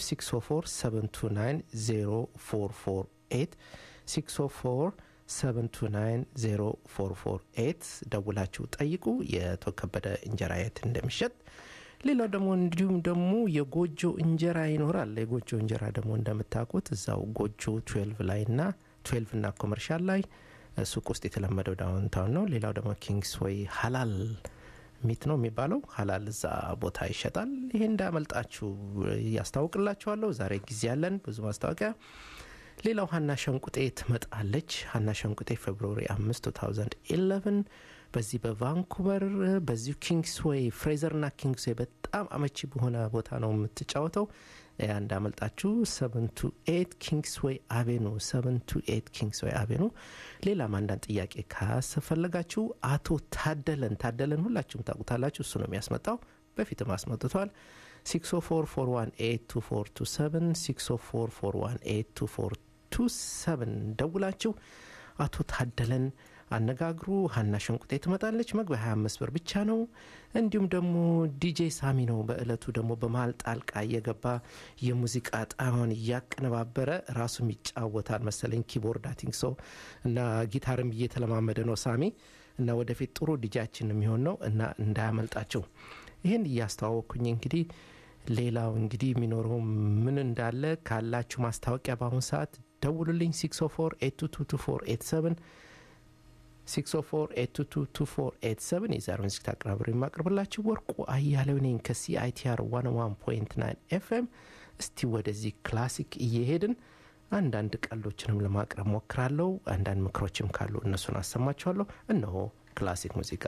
604 604 ደውላችሁ ጠይቁ የአቶ ከበደ እንጀራ የት እንደሚሸጥ። ሌላው ደግሞ እንዲሁም ደግሞ የጎጆ እንጀራ ይኖራል። የጎጆ እንጀራ ደግሞ እንደምታውቁት እዛው ጎጆ ትዌልቭ ላይ ና ትዌልቭ ና ኮመርሻል ላይ ሱቅ ውስጥ የተለመደው ዳውንታውን ነው። ሌላው ደግሞ ኪንግስ ወይ ሀላል ሚት ነው የሚባለው ሀላል እዛ ቦታ ይሸጣል። ይሄ እንዳመልጣችሁ ያስታውቅላችኋለሁ። ዛሬ ጊዜ ያለን ብዙ ማስታወቂያ። ሌላው ሀና ሸንቁጤ ትመጣለች። ሀና ሸንቁጤ ፌብሩዋሪ 5 2011 በዚህ በቫንኩቨር በዚሁ ኪንግስዌይ ፍሬዘር ና ኪንግስዌይ በጣም አመቺ በሆነ ቦታ ነው የምትጫወተው። እንዳመልጣችሁ 728 ኪንግስዌይ አቬኑ 728 ኪንግስዌይ አቬኑ። ሌላም አንዳንድ ጥያቄ ካስፈለጋችሁ አቶ ታደለን ታደለን ሁላችሁም ታውቁታላችሁ። እሱ ነው የሚያስመጣው። በፊትም አስመጥቷል። 604418247 604418247 ደውላችሁ አቶ ታደለን አነጋግሩ። ሀና ሸንቁጤ ትመጣለች። መግቢያ 25 ብር ብቻ ነው። እንዲሁም ደግሞ ዲጄ ሳሚ ነው በእለቱ ደግሞ በመሀል ጣልቃ እየገባ የሙዚቃ ጣማውን እያቀነባበረ ራሱም ይጫወታል መሰለኝ ኪቦርድ አቲንግ ሰው እና ጊታርም እየተለማመደ ነው ሳሚ እና ወደፊት ጥሩ ዲጃችን የሚሆን ነው እና እንዳያመልጣቸው ይህን እያስተዋወቅኩኝ እንግዲህ ሌላው እንግዲህ የሚኖረው ምን እንዳለ ካላችሁ ማስታወቂያ በአሁኑ ሰዓት ደውሉልኝ 604 604 የዛሬውን ዝግጅት አቀራብሮ የማቅርብላችሁ ወርቁ አያሌው ነኝ ከሲአይቲአር 101.9 ኤፍኤም። እስቲ ወደዚህ ክላሲክ እየሄድን አንዳንድ ቀልዶችንም ለማቅረብ ሞክራለሁ። አንዳንድ ምክሮችም ካሉ እነሱን አሰማችኋለሁ። እነሆ ክላሲክ ሙዚቃ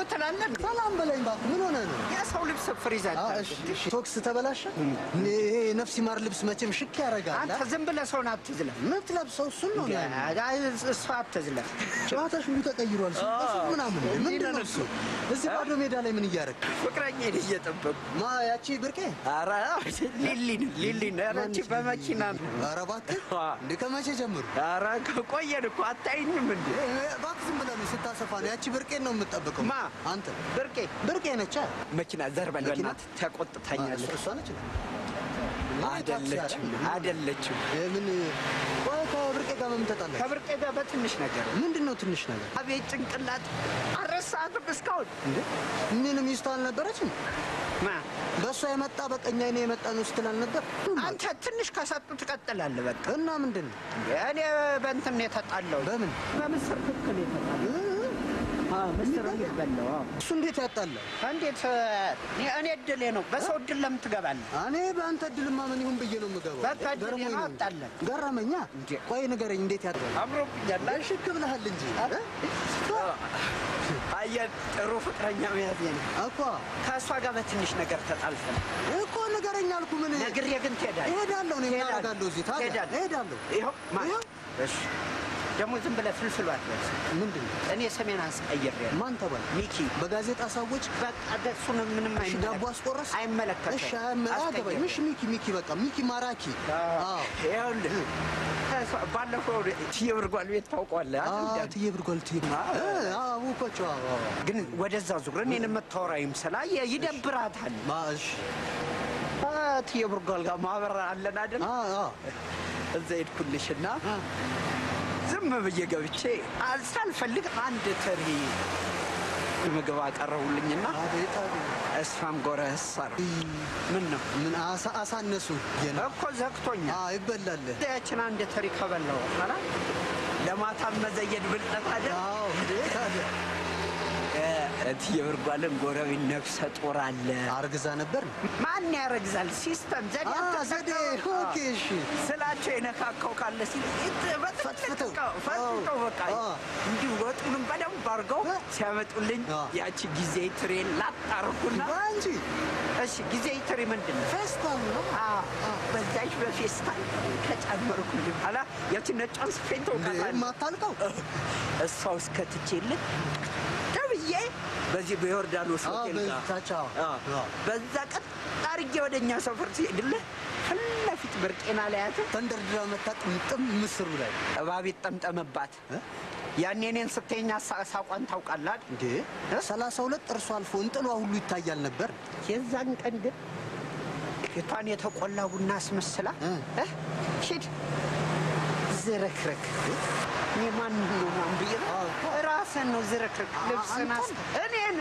ትላለህ እንዴ? ሰላም በለኝ እባክህ። ምን ሆነ ነው? የሰው ልብስ ፍሪዝ አዎ፣ እሺ፣ እሺ። ቶክስ ተበላሸ። ይሄ ነፍስ ይማር ልብስ መቼም ሽክ ያደርጋል። አንተ ዝም ብለህ ሰውን አትዝለፍ። የምትለብሰው እሱን ነው። አይ፣ እሷ አትዝለፍ። ጨዋታሽ ሁሉ ተቀይሯል። ሱሱ ምናምን ምንድን ነው እሱ? እዚህ ባዶ ሜዳ ላይ ምን እያደረግ ፍቅረኛዬን እየጠበቁ ማ ያቺ ብርቄ? ኧረ ሊሊን ሊሊን ኧረ ይህቺ በመኪና ነው። ኧረ እባክህ እንደ ከመቼ ጀምሩ? ኧረ ከቆየን እኮ አታይኝም እንዴ? እባክህ ዝም ብለህ ነው ስታሰፋ ነው። ያቺ ብርቄን ነው የምትጠብቀው። ማ? አንተ ብርቄ ብርቄ ነች። መኪና ዘርበል መኪና? በእናትህ ተቆጥታኛለች። እሷ ነች። አይደለችም አይደለችም። ምን ቆይ ከብርቄ ጋር በምን ተጣላችሁ? ከብርቄ ጋር በትንሽ ነገር ምንድን ነው ትንሽ ነገር? አቤት ጭንቅላት አረሳትም እስካሁን እንዴ ምን ሚስቱ አልነበረችም? ማ በእሷ የመጣ በቀኛ እኔ የመጣ ነው ስትል አልነበር? አንተ ትንሽ ከሰጡ ትቀጥላለህ። በቃ እና ምንድን ነው እኔ በእንትን ነው የተጣለው። በምን በምስር ክክል የተጣለው አዎ፣ ምስር የሚበላው አዎ። እሱ እንዴት ያጣላል? እንዴት እኔ እድሌ ነው። በሰው እድል ለምን ትገባለህ? እኔ በአንተ እድልማ ምን ይሁን ብዬ ነው የምገባው። በቃ እድሌ ገርሞኝ ነው፣ ነው። አጣለን። ገረመኛ። እንዴ። ቆይ ንገረኝ፣ እንዴት ያጣላል? አምሮብኛል። ሽክ ብለሃል እንጂ እ? አየህ፣ ጥሩ ፍቅረኛ መያዝ ነው እኮ ከእሷ ጋር በትንሽ ነገር ተጣልተን እኮ ንገረኝ አልኩ። ምን ነግሬ ግን ትሄዳለህ። እሄዳለሁ። እኔ ምን ትሄዳለህ። አደርጋለሁ እዚህ ታዲያ? ትሄዳለህ። እሄዳለሁ። ይኸው ማ- ይኸው። እሺ ደግሞ ዝም ብለህ ፍልፍሉ አትበል። ምንድን ነው? እኔ ሰሜን አስቀይሬያለሁ። ማን ተባለ? ሚኪ በጋዜጣ ሰዎች በቃ እሱን ምንም እሺ፣ ዳቦ አስቆረስ? አይመለከተውም። እሺ፣ አያመ- አያገባኝ። አስቀየረ። እሺ፣ ሚኪ ሚኪ፣ በቃ ሚኪ ማራኪ። አዎ ይኸውልህ ከእሷ- ባለፈው ትዬ ብርጓል ቤት ታውቀዋለህ አይደል? አዎ፣ ትዬ ብርጓል ትዬ አዎ። እ፣ አዎ፣ አወኳቸው። አዎ፣ አዎ። ግን ወደዛ ዙር እኔን የምታወራ ይምሰላ ይደብራታል። ማ እሺ፣ አ፣ ትዬ ብርጓል ጋር ማህበር አለን አይደል? አዎ፣ አዎ። እዛ ሄድኩልሽና ዝም ብዬ ገብቼ አ- ሳልፈልግ አንድ ትሪ ምግብ አቀረቡልኝና አቤት አቤት። እሷም ጎረስ አሉ። ምን ነው ምን አሳ አሳነሱ የነ እኮ ዘግቶኛል። አዎ፣ ይበላል። ያችን አንድ ትሪ ከበላው በኋላ ለማታ መዘየድ ብልጠት አለ። አዎ፣ እንዴ ታዲያ እትዬ ብርጓልን ጎረቤት ነፍሰ ጡር አለ። አርግዛ ነበር። ማን ያረግዛል? ሲስተም ዘዴ አዎ፣ አልተዘጋ- ዘዴ። ኦኬ፣ እሺ። ስላቸው የነካካው ካለ ሲል ፈትፍተው። ፈትፍተው በቃ አዎ። እንዲሁ ወጡንም በደንብ አድርገው ሲያመጡልኝ አዎ። ያቺ ጊዜ ትሬን ላጣርኩና አንቺ እሺ ጊዜ ትሪ ምንድን ነው? ፌስታል ነው። በዛች በፌስታል ከጨመርኩልኝ በኋላ ያቺ ነጯን ስፌን እንዴ ተውቃታለህ የማታልቀው እሷ ውስጥ ከትቼልህ ደብዬ በዚህ በዮርዳኖስ አዎ፣ ሆቴል ጋር በዛች አዎ። አዎ። አዎ። በዛ ቀጥ አድርጌ ወደ እኛ ሰፈር ሲሄድልህ ፊት ለፊት ብርቄና ላያት ተንደርድራ መታ ጥምጥም ምስሩ ላይ እባብ ጠምጠመባት። ያኔ እኔን ስተኛ ሳቋን ታውቃላል። እንዴ ሰላሳ ሁለት ጥርሷ አልፎ እንጥሏ ሁሉ ይታያል ነበር። የዛን ቀን ግን ፊቷን የተቆላ ቡና አስመስላ እ። እ፣ ሂድ ዝርክርክ እኔ ማንን ነው ምናምን ብዬ ራስን ነው ዝርክርክ ልብስን አስ እኔን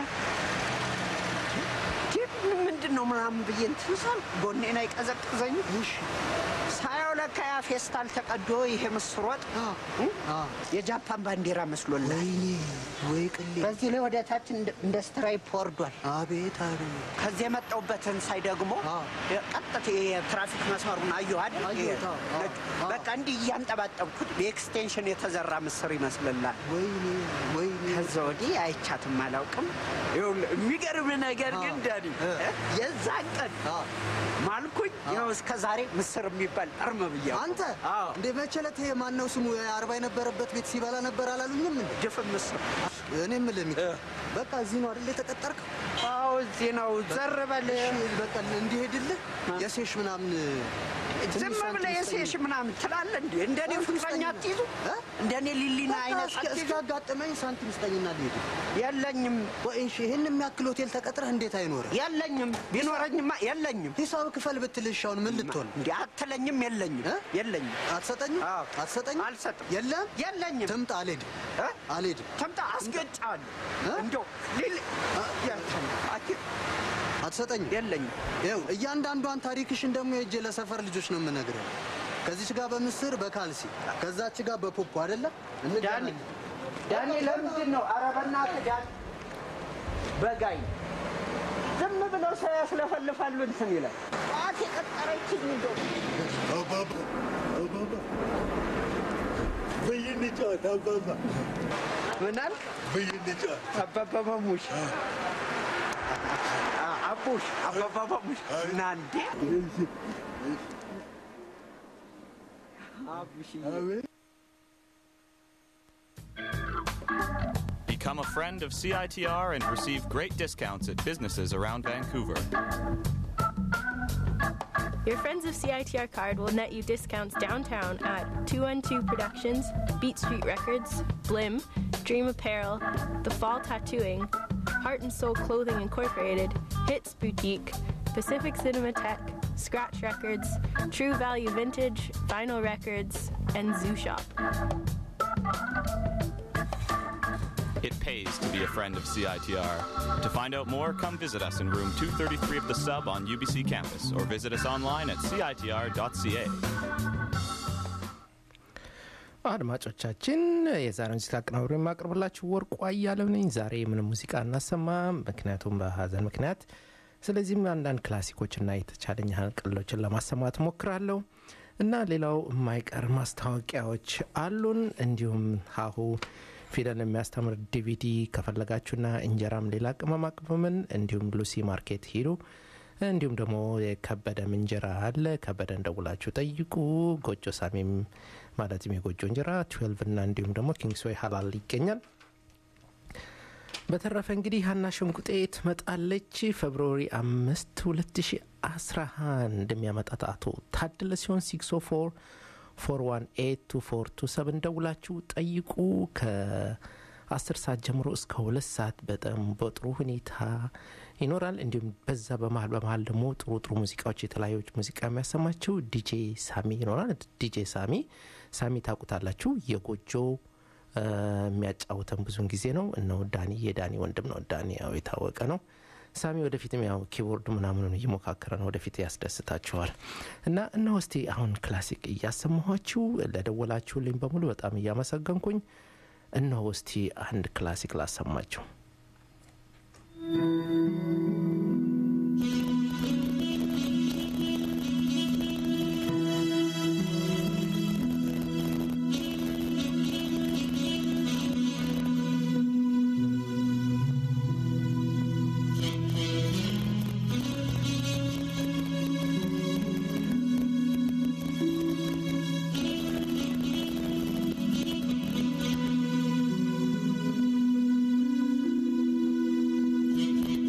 ምን ምንድን ነው ምናምን ብዬ እንትን ሳልኩ ጎኔን አይቀዘቅዘኝ ሳየው ለካ ያ ፌስታል ተቀዶ ይሄ ምስር ወጥ እ? የጃፓን ባንዲራ መስሎላል። ወይኔ ወይ ቅሌ! በዚህ ላይ ወደ ታች እንደ- እንደ ስትራይፕ ወርዷል። አቤት አቤት! ከዚህ የመጣሁበትን ሳይ ደግሞ አዎ። ቀጥታ የትራፊክ መስመሩን አየሁ አይደል? አየሁት፣ አዎ፣ አዎ፣ ነጭ። አዎ። በቃ እንዲህ እያንጠባጠብኩት በኤክስቴንሽን የተዘራ ምስር ይመስልላል። ወይኔ ወይኔ! ከዛ ወዲህ አይቻትም አላውቅም። ይኸውልህ የሚገርም ነገር ግን ዳኒ እ። እ? የዛን ቀን አዎ። ማልኩኝ ይኸው እስከ ዛሬ ምስር የሚባል ጠርም ብያ አንተ አዎ እንደ መቸለት ይሄ ማነው ስሙ አርባ የነበረበት ቤት ሲበላ ነበር አላሉኝም እንዴ? ድፍን ምስር እኔ የምልህ ሚኪ፣ እ። በቃ እዚህ ነው አይደል የተቀጠርከው? አዎ እዚህ ነው ዘር በል እሺ፣ በቃ እንዲሄድልህ የሴሽ ምናምን ዝም ትንሽ ብለህ ሳንቲም የሴሽ ስጠኝ። ምናምን ትላለህ እንዴ? እንደኔ ሳንቲም ፍቅረኛ ስጠኝ። አትይዙ? እ? እንደኔ ሊሊና በቃ አይነት እስኪ- አትይዙ? እስኪያጋጥመኝ ሳንቲም ስጠኝና ልሄድ። የለኝም ወይ እሺ፣ ይህን የሚያክል ሆቴል ተቀጥረህ እንዴት አይኖርህ? የለኝም። ቢኖረኝማ የለኝም። ሂሳብ ክፈል ብትልሽ አሁን ምን ልትሆን እንዴ አትለኝም? የለኝም እ? የለኝም። አትሰጠኝም? አዎ። አትሰጠኝም? አልሰጥም። የለም የለኝም። ትምጣ፣ አልሄድም እ? አልሄድም። ተምጣ አስገጫለሁ። እ? እንደው ሊሊ ያልተም አት- አትሰጠኝም? የለኝም። ይኸው እያንዳንዷን ታሪክሽን ደግሞ የእጄ ለሰፈር ልጆች ነው የምነግርህ። ከዚች ጋር በምስር በካልሲ ከዛች ጋር በፖፖ አይደለ ዳኒ እንገናኝ። ዳኒ ለምንድን ነው? ኧረ በእናትህ ዳኒ በጋይ ዝም ብለው ሰው ያስለፈልፋሉ እንትን ይላል። ጠዋት የቀጠረችኝ እንደው አባባ አባባ በይን ጨዋታ አባባ ምን አልክ? በይን አባባ ማሙሽ አቡሽ አባባ ማሙሽ እና እንዴ አቡሽዬ Become a friend of CITR and receive great discounts at businesses around Vancouver. Your Friends of CITR card will net you discounts downtown at 212 Productions, Beat Street Records, Blim, Dream Apparel, The Fall Tattooing, Heart and Soul Clothing Incorporated, Hits Boutique, Pacific Cinematheque, Scratch Records, True Value Vintage, Vinyl Records, and Zoo Shop. It pays to be a friend of CITR. To find out more, come visit us in room 233 of the sub on UBC campus or visit us online at citr.ca. አድማጮቻችን የዛሬውን ሙዚቃ አቀናብሮ የማቀርብላችሁ ወርቁ አያሌው ነኝ። ዛሬ ምንም ሙዚቃ እናሰማም፣ ምክንያቱም በሀዘን ምክንያት። ስለዚህም አንዳንድ ክላሲኮችና የተቻለኝ ያህል ቀልዶችን ለማሰማት ሞክራለሁ እና ሌላው የማይቀር ማስታወቂያዎች አሉን። እንዲሁም ሀሁ ፊደል የሚያስተምር ዲቪዲ ከፈለጋችሁና እንጀራም ሌላ ቅመማ ቅመምን እንዲሁም ሉሲ ማርኬት ሂዱ። እንዲሁም ደግሞ የከበደም እንጀራ አለ። ከበደን ደውላችሁ ጠይቁ። ጎጆ ሳሚም ማለትም የጎጆ እንጀራ ትዌልቭ እና እንዲሁም ደግሞ ኪንግስዌይ ሀላል ይገኛል። በተረፈ እንግዲህ ሀና ሸንቁጤ ትመጣለች ፌብሩዋሪ አምስት 2011 እንደሚያመጣት አቶ ታደለ ሲሆን 604 4182427 ደውላችሁ ጠይቁ። ከ10 ሰዓት ጀምሮ እስከ ሁለት ሰዓት በጣም በጥሩ ሁኔታ ይኖራል። እንዲሁም በዛ በመሀል በመሀል ደግሞ ጥሩ ጥሩ ሙዚቃዎች የተለያዩ ሙዚቃ የሚያሰማችው ዲጄ ሳሚ ይኖራል። ዲጄ ሳሚ ሳሚ ታውቁታላችሁ። የጎጆ የሚያጫውተን ብዙን ጊዜ ነው። እነው ዳኒ የዳኒ ወንድም ነው። ዳኒ ያው የታወቀ ነው። ሳሚ ወደፊትም ያው ኪቦርድ ምናምኑን እየሞካከረ ነው። ወደፊት ያስደስታችኋል። እና እነሆ እስቲ አሁን ክላሲክ እያሰማኋችሁ ለደወላችሁልኝ በሙሉ በጣም እያመሰገንኩኝ እነሆ እስቲ አንድ ክላሲክ ላሰማችሁ። Thank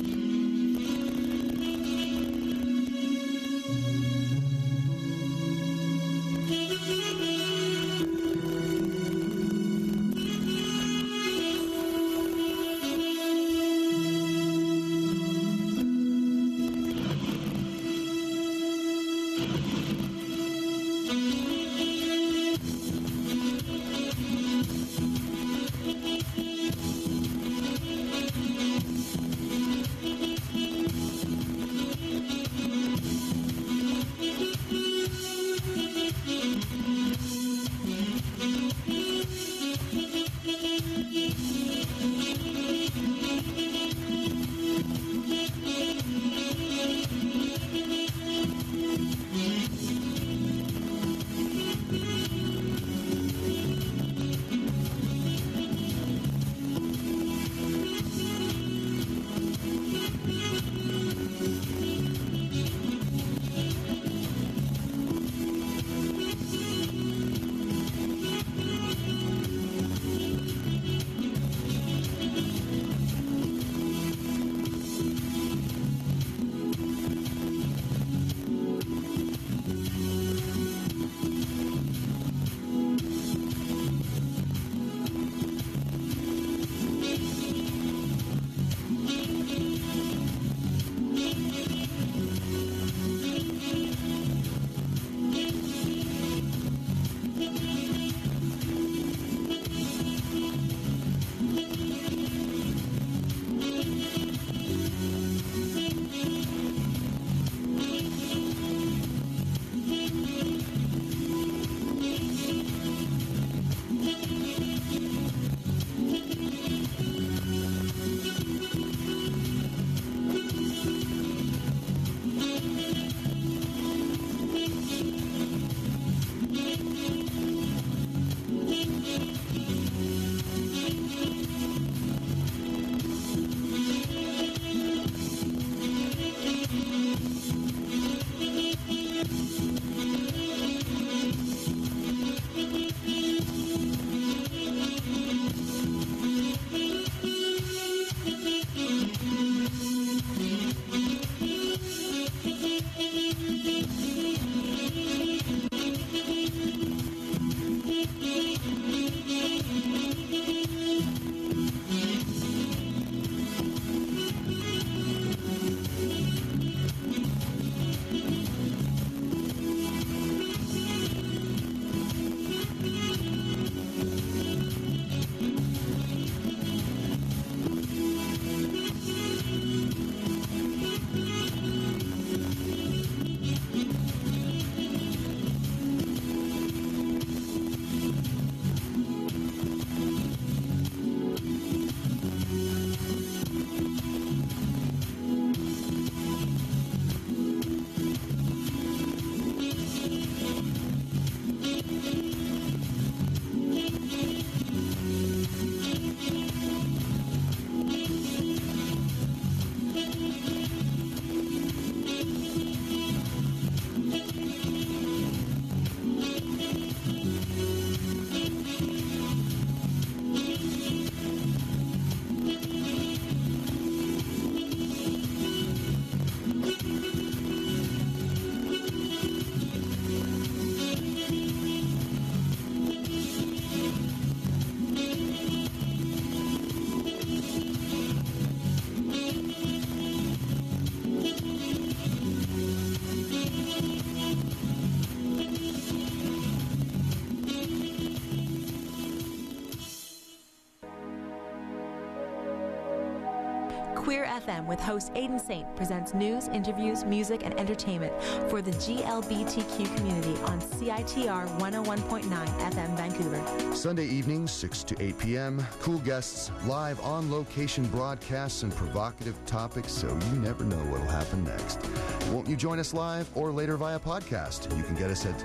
FM with host Aidan Saint presents news, interviews, music, and entertainment for the GLBTQ community on CITR 101.9 FM Vancouver. Sunday evenings, 6 to 8 p.m. Cool guests, live on location broadcasts, and provocative topics so you never know what'll happen next. Won't you join us live or later via podcast? You can get us at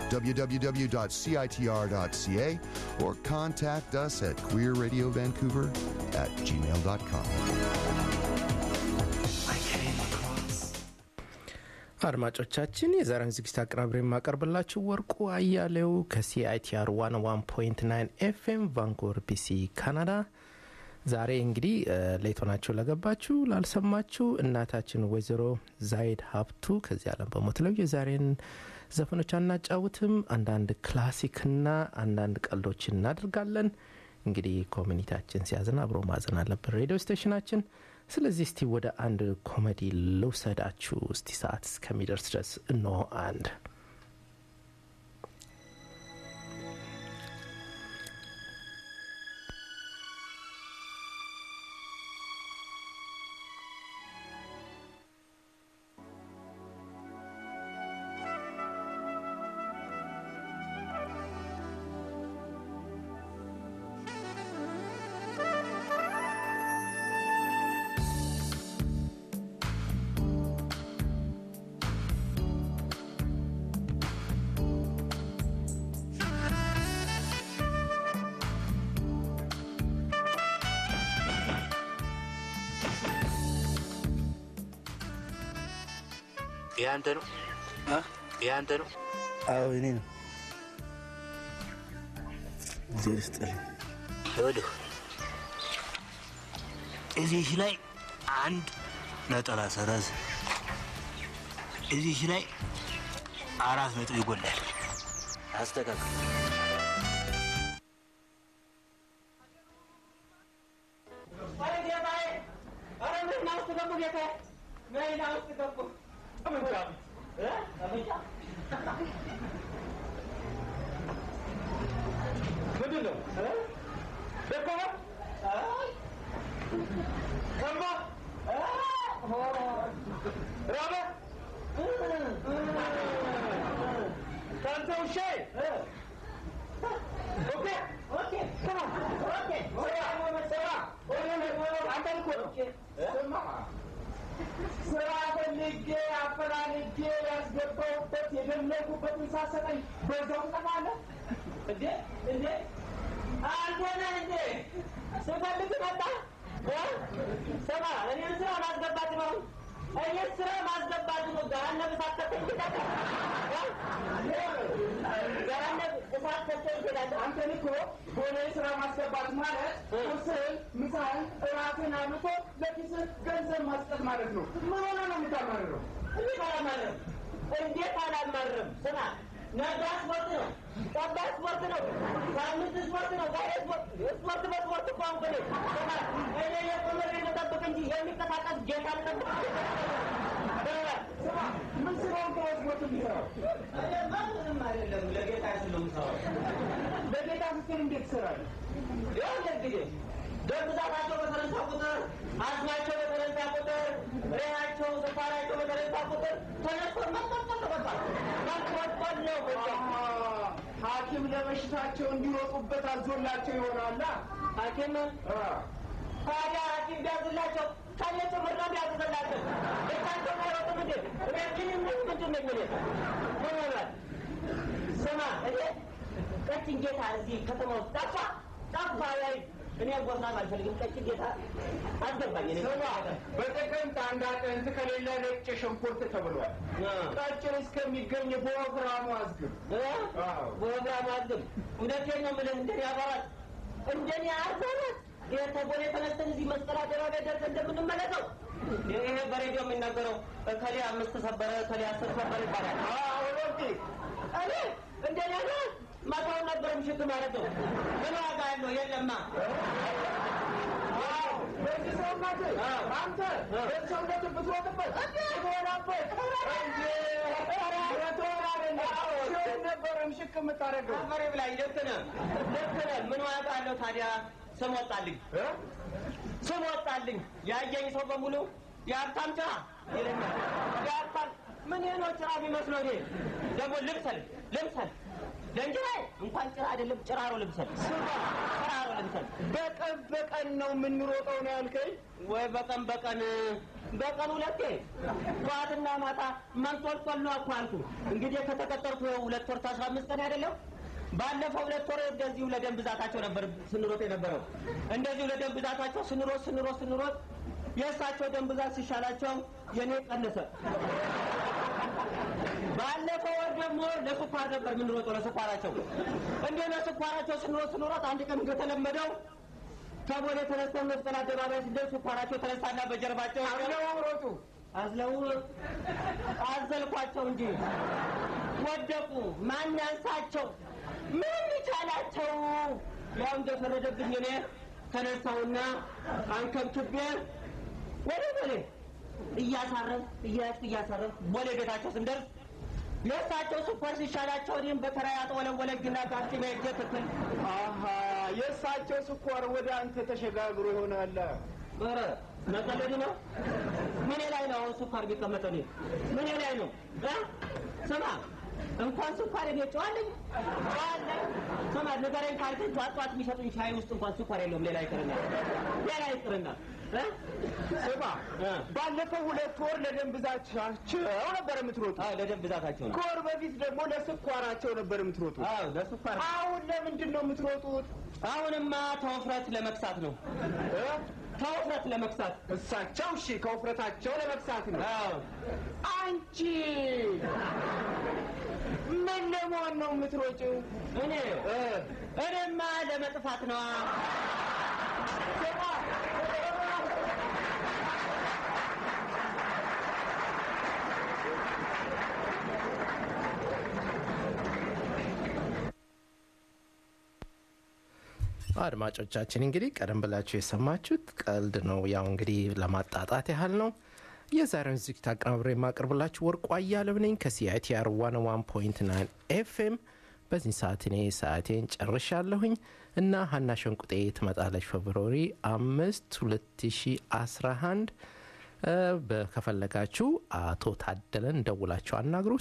www.citr.ca or contact us at queerradiovancouver at gmail.com. አድማጮቻችን የዛሬን ዝግጅት አቀናብሬ የማቀርብላችሁ ወርቁ አያሌው ከሲአይቲአር 101.9 ኤፍኤም ቫንኮቨር ቢሲ ካናዳ ዛሬ እንግዲህ ሌቶናችሁ ለገባችሁ ላልሰማችሁ እናታችን ወይዘሮ ዛይድ ሀብቱ ከዚህ ዓለም በሞት ለው የዛሬን ዘፈኖች አናጫውትም አንዳንድ ክላሲክና አንዳንድ ቀልዶች እናደርጋለን እንግዲህ ኮሚኒቲያችን ሲያዝን አብሮ ማዘን አለብን ሬዲዮ ስቴሽናችን ስለዚህ እስቲ ወደ አንድ ኮሜዲ ልውሰዳችሁ እስቲ ሰዓት እስከሚደርስ ድረስ እነሆ አንድ ይህ አንተ ነው? ይህ አንተ ነው? አዎ እኔ ነው። እግዜር ይስጥልኝ። ይኸውልህ እዚህ ላይ አንድ ነጠላ ሰረዝ፣ እዚህ ላይ አራት ነጥብ ይጎላል። አስተካክል። ምንድን ነው ደከመ ሰማ ራበ ከአንተ ውሻ ኦኬ ኦኬ ስማ ኦኬ ስማ አንተን እኮ ነው ስማ ስራ ፈልጌ አፈላልጌ ያስገባሁበት የደለኩበትን ሳሰጠኝ በዛው ትጠፋለህ እንዴ እንዴ አንተ ነህ እንዴ ስፈልግ መጣ ስማ እኔን ስራ ማስገባት ነው እኔ ስራ ማስገባት ነው ገሃነብ እሳት ከተኝ ገሃነብ እሳት ከተኝ ትሄዳለህ አንተን እኮ ሆነ ስራ ማስገባት ማለት ቁርስህን ምሳህን እራትን አምቶ ለኪስህ ገንዘብ ማስጠት ማለት ነው ምን ሆነ ነው የምታማርረው እንዴት አላማርም እንዴት አላማርም ስማ ነገ ስፖርት ነው፣ ጠባ ስፖርት ነው፣ ሳምንት ስፖርት ነው፣ ዛሬ ስፖርት ስፖርት በስፖርት እኮ አንኩ እኔ እኔ የቆመሬ ልጠብቅ እንጂ የሚንቀሳቀስ ጌታ ልጠብቅ ስማ ምን ስለሆንክ ነው ስፖርት የሚሰራው? ምንም አይደለም፣ ለጌታ ስል ነው የምሰራው። ለጌታ ስትል እንዴት ትሰራለህ? ይኸውልህ እንግዲህ ደም ብዛታቸው በተነሳ ቁጥር፣ አስማቸው በተነሳ ቁጥር፣ ሬናቸው ስኳራቸው በተነሳ ቁጥር ተነስቶ መቆጠል በቃ መቆጠል ነው በቃ። ሐኪም ለበሽታቸው እንዲወጡበት አዞላቸው ይሆናላ። ሐኪም ታዲያ ሐኪም ቢያዝላቸው ከኔ ጭምር ነው ቢያዝላቸው እሳቸው አይወጡም እንዴ? እኔ ግን ምን ምንድን ነኝ እኔ? ምን ሆናል? ስማ እኔ ቀጭን ጌታ እዚህ ከተማ ውስጥ ጠፋ ጠፋ ላይ እኔ ጎርናም አልፈልግም። ቀጭን ጌታ አስገባኝ። እኔ ስማ በጥቅምት አንድ አጥንት ከሌለ ነጭ ሽንኩርት ተብሏል። ቀጭን እስከሚገኝ በወፍራሙ አዝግብ። በወፍራሙ አዝግብ። እውነቴን ነው የምልህ እንደኔ አባላት እንደኔ አባላት የተጎኔ ተነስተን እዚህ መስቀል አደባባይ ደርሰን እንደምንመለሰው ይሄ በሬዲዮ የሚናገረው እከሌ አምስት ሰበረ እከሌ አስር ሰበረ ይባላል። ኦሎምፒ እኔ እንደኔ አባላት ማታውን ነበር ምሽት ማለት ነው። ምን ዋጋ ያለው የለማ በዚህ ሰውነት አንተ በዚህ ሰውነት ብትወጥበት ትሆናበት ሲሆን ነበረ ምሽክ የምታደርገው አፈሬ ብላኝ። ልክ ነህ ልክ ነህ። ምን ዋጋ አለው ታዲያ? ስም ወጣልኝ ስም ወጣልኝ። ያየኝ ሰው በሙሉ የሀብታም ጭራ ይለኛል። የሀብታም ምን ይህ ነው ጭራ የሚመስለው? እኔ ደግሞ ልብሰል ልብሰል ለእንጀራዬ እንኳን ጭራ አይደለም ጭራሮ ልብሰል ጭራሮ ልብሰል። በቀን በቀን ነው የምንሮጠው ነው ያልከኝ? ወይ በቀን በቀን በቀን ሁለቴ ጠዋትና ማታ መንጦልጦል ነው እኮ አልኩህ። እንግዲህ ከተቀጠርኩ ይኸው ሁለት ወር ከአስራ አምስት ቀን አይደለም። ባለፈው ሁለት ወር እንደዚሁ ለደም ብዛታቸው ነበር ስንሮጥ የነበረው። እንደዚሁ ለደም ብዛታቸው ስንሮጥ ስንሮጥ ስንሮጥ የእሳቸው ደም ብዛት ሲሻላቸው የኔ ቀነሰ። ባለፈው ወር ደግሞ ለስኳር ነበር የምንሮጠው ለስኳራቸው። እንዲህ ለስኳራቸው ስንሮጥ ስንሮጥ አንድ ቀን እንደተለመደው ከቦሌ ተነስተን መስቀል አደባባይ ስንደርስ ስኳራቸው ተነሳና በጀርባቸው አዝለው ሮጡ። አዝለው አዘልኳቸው እንጂ ወደቁ። ማን ያንሳቸው? ምን ይቻላቸው? ያው እንደፈረደብኝ እኔ ተነሳውና አንከብክቤ ወደ ቦሌ እያሳረፍ እያያዝኩ እያሳረፍ ቦሌ ቤታቸው ስንደርስ የእሳቸው ስኳር ሲሻላቸው እኔም በተራ ያጠወለወለግና ጋፍጢ ሄጄ ትክል አሀ የእሳቸው ስኳር ወደ አንተ ተሸጋግሮ ይሆናል። ኧረ መቀለድ ነው። ምኔ ላይ ነው አሁን ስኳር ቢቀመጠው? እኔ ምኔ ላይ ነው እ ስማ እንኳን ስኳር እኔ ጨዋለኝ ጨዋለኝ። ስማ ንገረኝ ካልከኝ ጠዋት ጠዋት የሚሰጡኝ ሻይ ውስጥ እንኳን ስኳር የለውም። ሌላ ይቅርና ሌላ ይቅርና እ ስማ ባለፈው ሁለት ወር ለደም ብዛታቸው ነበር የምትሮጡ። አዎ ለደም ብዛታቸው ነው። ከወር በፊት ደግሞ ለስኳራቸው ነበር የምትሮጡ። አዎ ለስኳር። አሁን ለምንድን ነው የምትሮጡት? አሁንማ ተወፍረት ለመክሳት ነው። ከውፍረት ለመክሳት እሳቸው እሺ ከውፍረታቸው ለመክሳት ነው። አንቺ ምን ለመሆን ነው የምትሮጪው? እኔ እኔማ ለመጥፋት ነዋ። አድማጮቻችን እንግዲህ ቀደም ብላችሁ የሰማችሁት ቀልድ ነው። ያው እንግዲህ ለማጣጣት ያህል ነው። የዛሬውን ዝግጅት አቀናብሬ የማቀርብላችሁ ወርቁ አያሌው ነኝ ከሲአይቲአር 101.9 ኤፍኤም። በዚህ ሰዓት እኔ ሰዓቴን ጨርሻለሁኝ እና ሀና ሸንቁጤ ትመጣለች ፌብሩዋሪ አምስት 2011 ከፈለጋችሁ አቶ ታደለን ደውላችሁ አናግሩ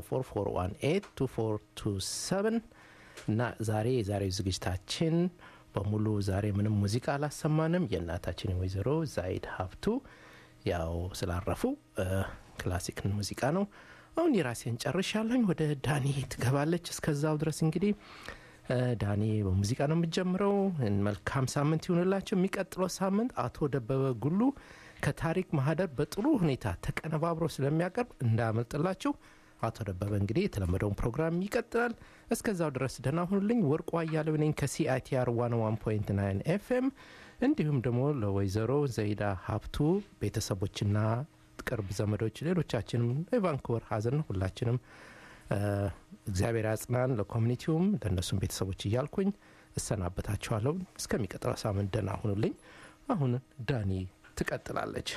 604 እና ዛሬ የዛሬው ዝግጅታችን በሙሉ ዛሬ ምንም ሙዚቃ አላሰማንም። የእናታችን ወይዘሮ ዛይድ ሀብቱ ያው ስላረፉ ክላሲክን ሙዚቃ ነው። አሁን የራሴን ጨርሻለኝ። ወደ ዳኒ ትገባለች። እስከዛው ድረስ እንግዲህ ዳኒ በሙዚቃ ነው የምጀምረው። መልካም ሳምንት ይሁንላቸው። የሚቀጥለው ሳምንት አቶ ደበበ ጉሉ ከታሪክ ማህደር በጥሩ ሁኔታ ተቀነባብሮ ስለሚያቀርብ እንዳያመልጥላችሁ። አቶ ደበበ እንግዲህ የተለመደውን ፕሮግራም ይቀጥላል። እስከዛው ድረስ ደህና ሁኑልኝ። ወርቁ አያሌው ነኝ ከሲአይቲአር 101.9 ኤፍኤም እንዲሁም ደግሞ ለወይዘሮ ዘይዳ ሀብቱ ቤተሰቦችና ቅርብ ዘመዶች፣ ሌሎቻችንም የቫንኩቨር ሀዘን ሁላችንም እግዚአብሔር ያጽናን፣ ለኮሚኒቲውም ለእነሱም ቤተሰቦች እያልኩኝ እሰናበታችኋለሁ። እስከሚቀጥለው ሳምንት ደህና ሁኑልኝ። አሁን ዳኒ ትቀጥላለች።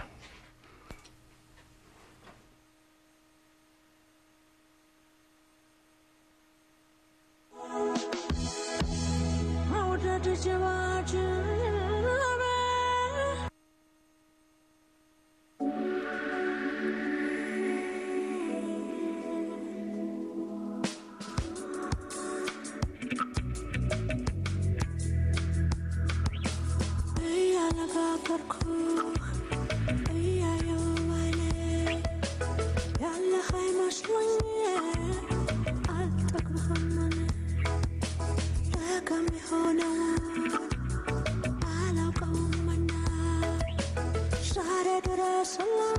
መውደድ ጀባጅ እያነጋገርኩ እያየው ባይኔ ያለህ አይመስሎኝ አልጠግብህም እኔ ደጋሚ ሆነው አላውቀውምና ዛሬ ድረስ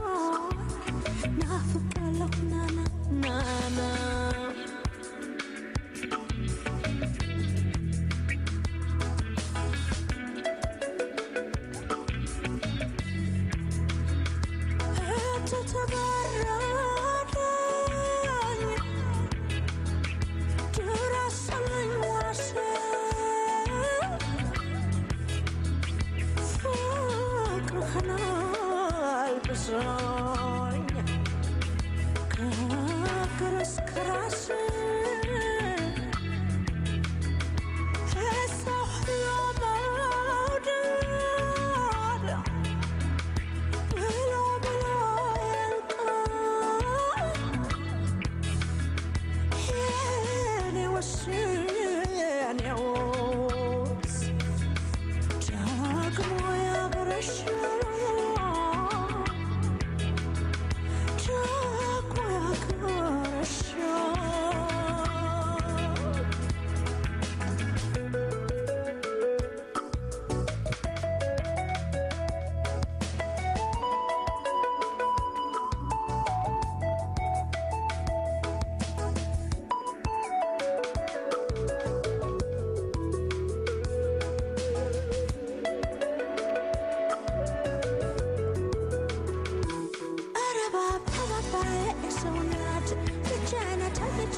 ናፍቄያለሁ ናና ናና ተተበረደኝ ድረስልኝ ዋሴ ፍቅርህን አልብሰኝ ከእግር እስከ ራሴ የሰው ሁሉ መውደድ ብሎ ብሎ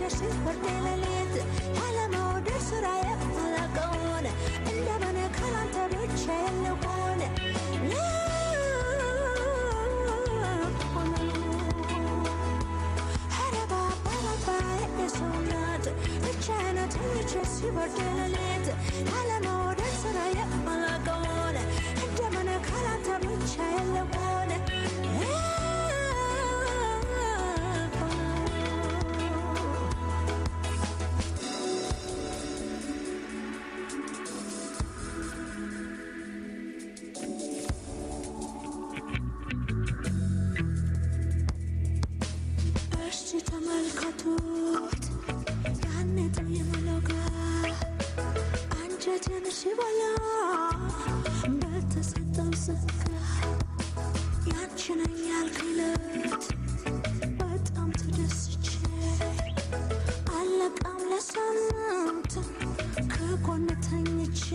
ሲበርድ ሌሊት ያለመውደድ ስራዬ አላውቀውን እንደምን ካላንተ ብቻ የለሆን ኧረ ባባ ባባ የሰው ናት ብቻዬን ተኝቼ ሲበርድ ሌሊት ያለመውደድ ስራዬ አላውቀውን እንደምን ካላንተ ብቻ የለሆን እስቲ ተመልከቱት ያኔ ጠየመለው ጋር አንጀትን ሲበላ በተሰጠው ጸጋ ያንቺ ነኝ ያልከኝ ዕለት በጣም ተደስቼ አለቃም ለሳምንት ከጎን ተኝቼ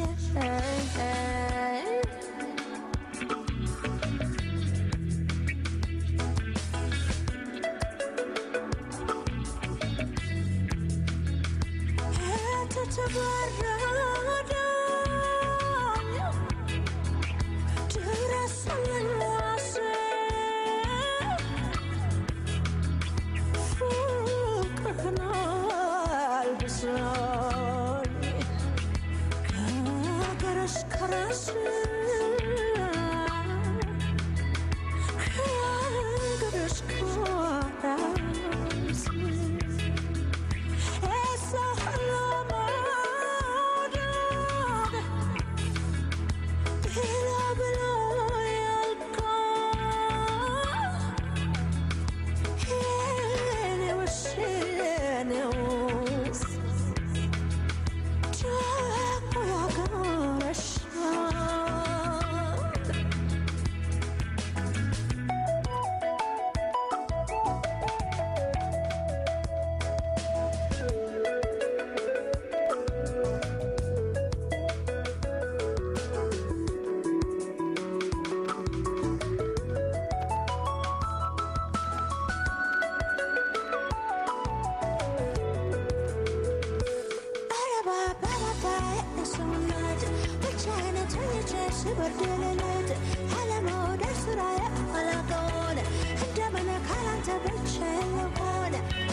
በደለለት አለመውደድ ስራዬ አላውቀውን እንደምን ካላንተ ብቻ የሆነ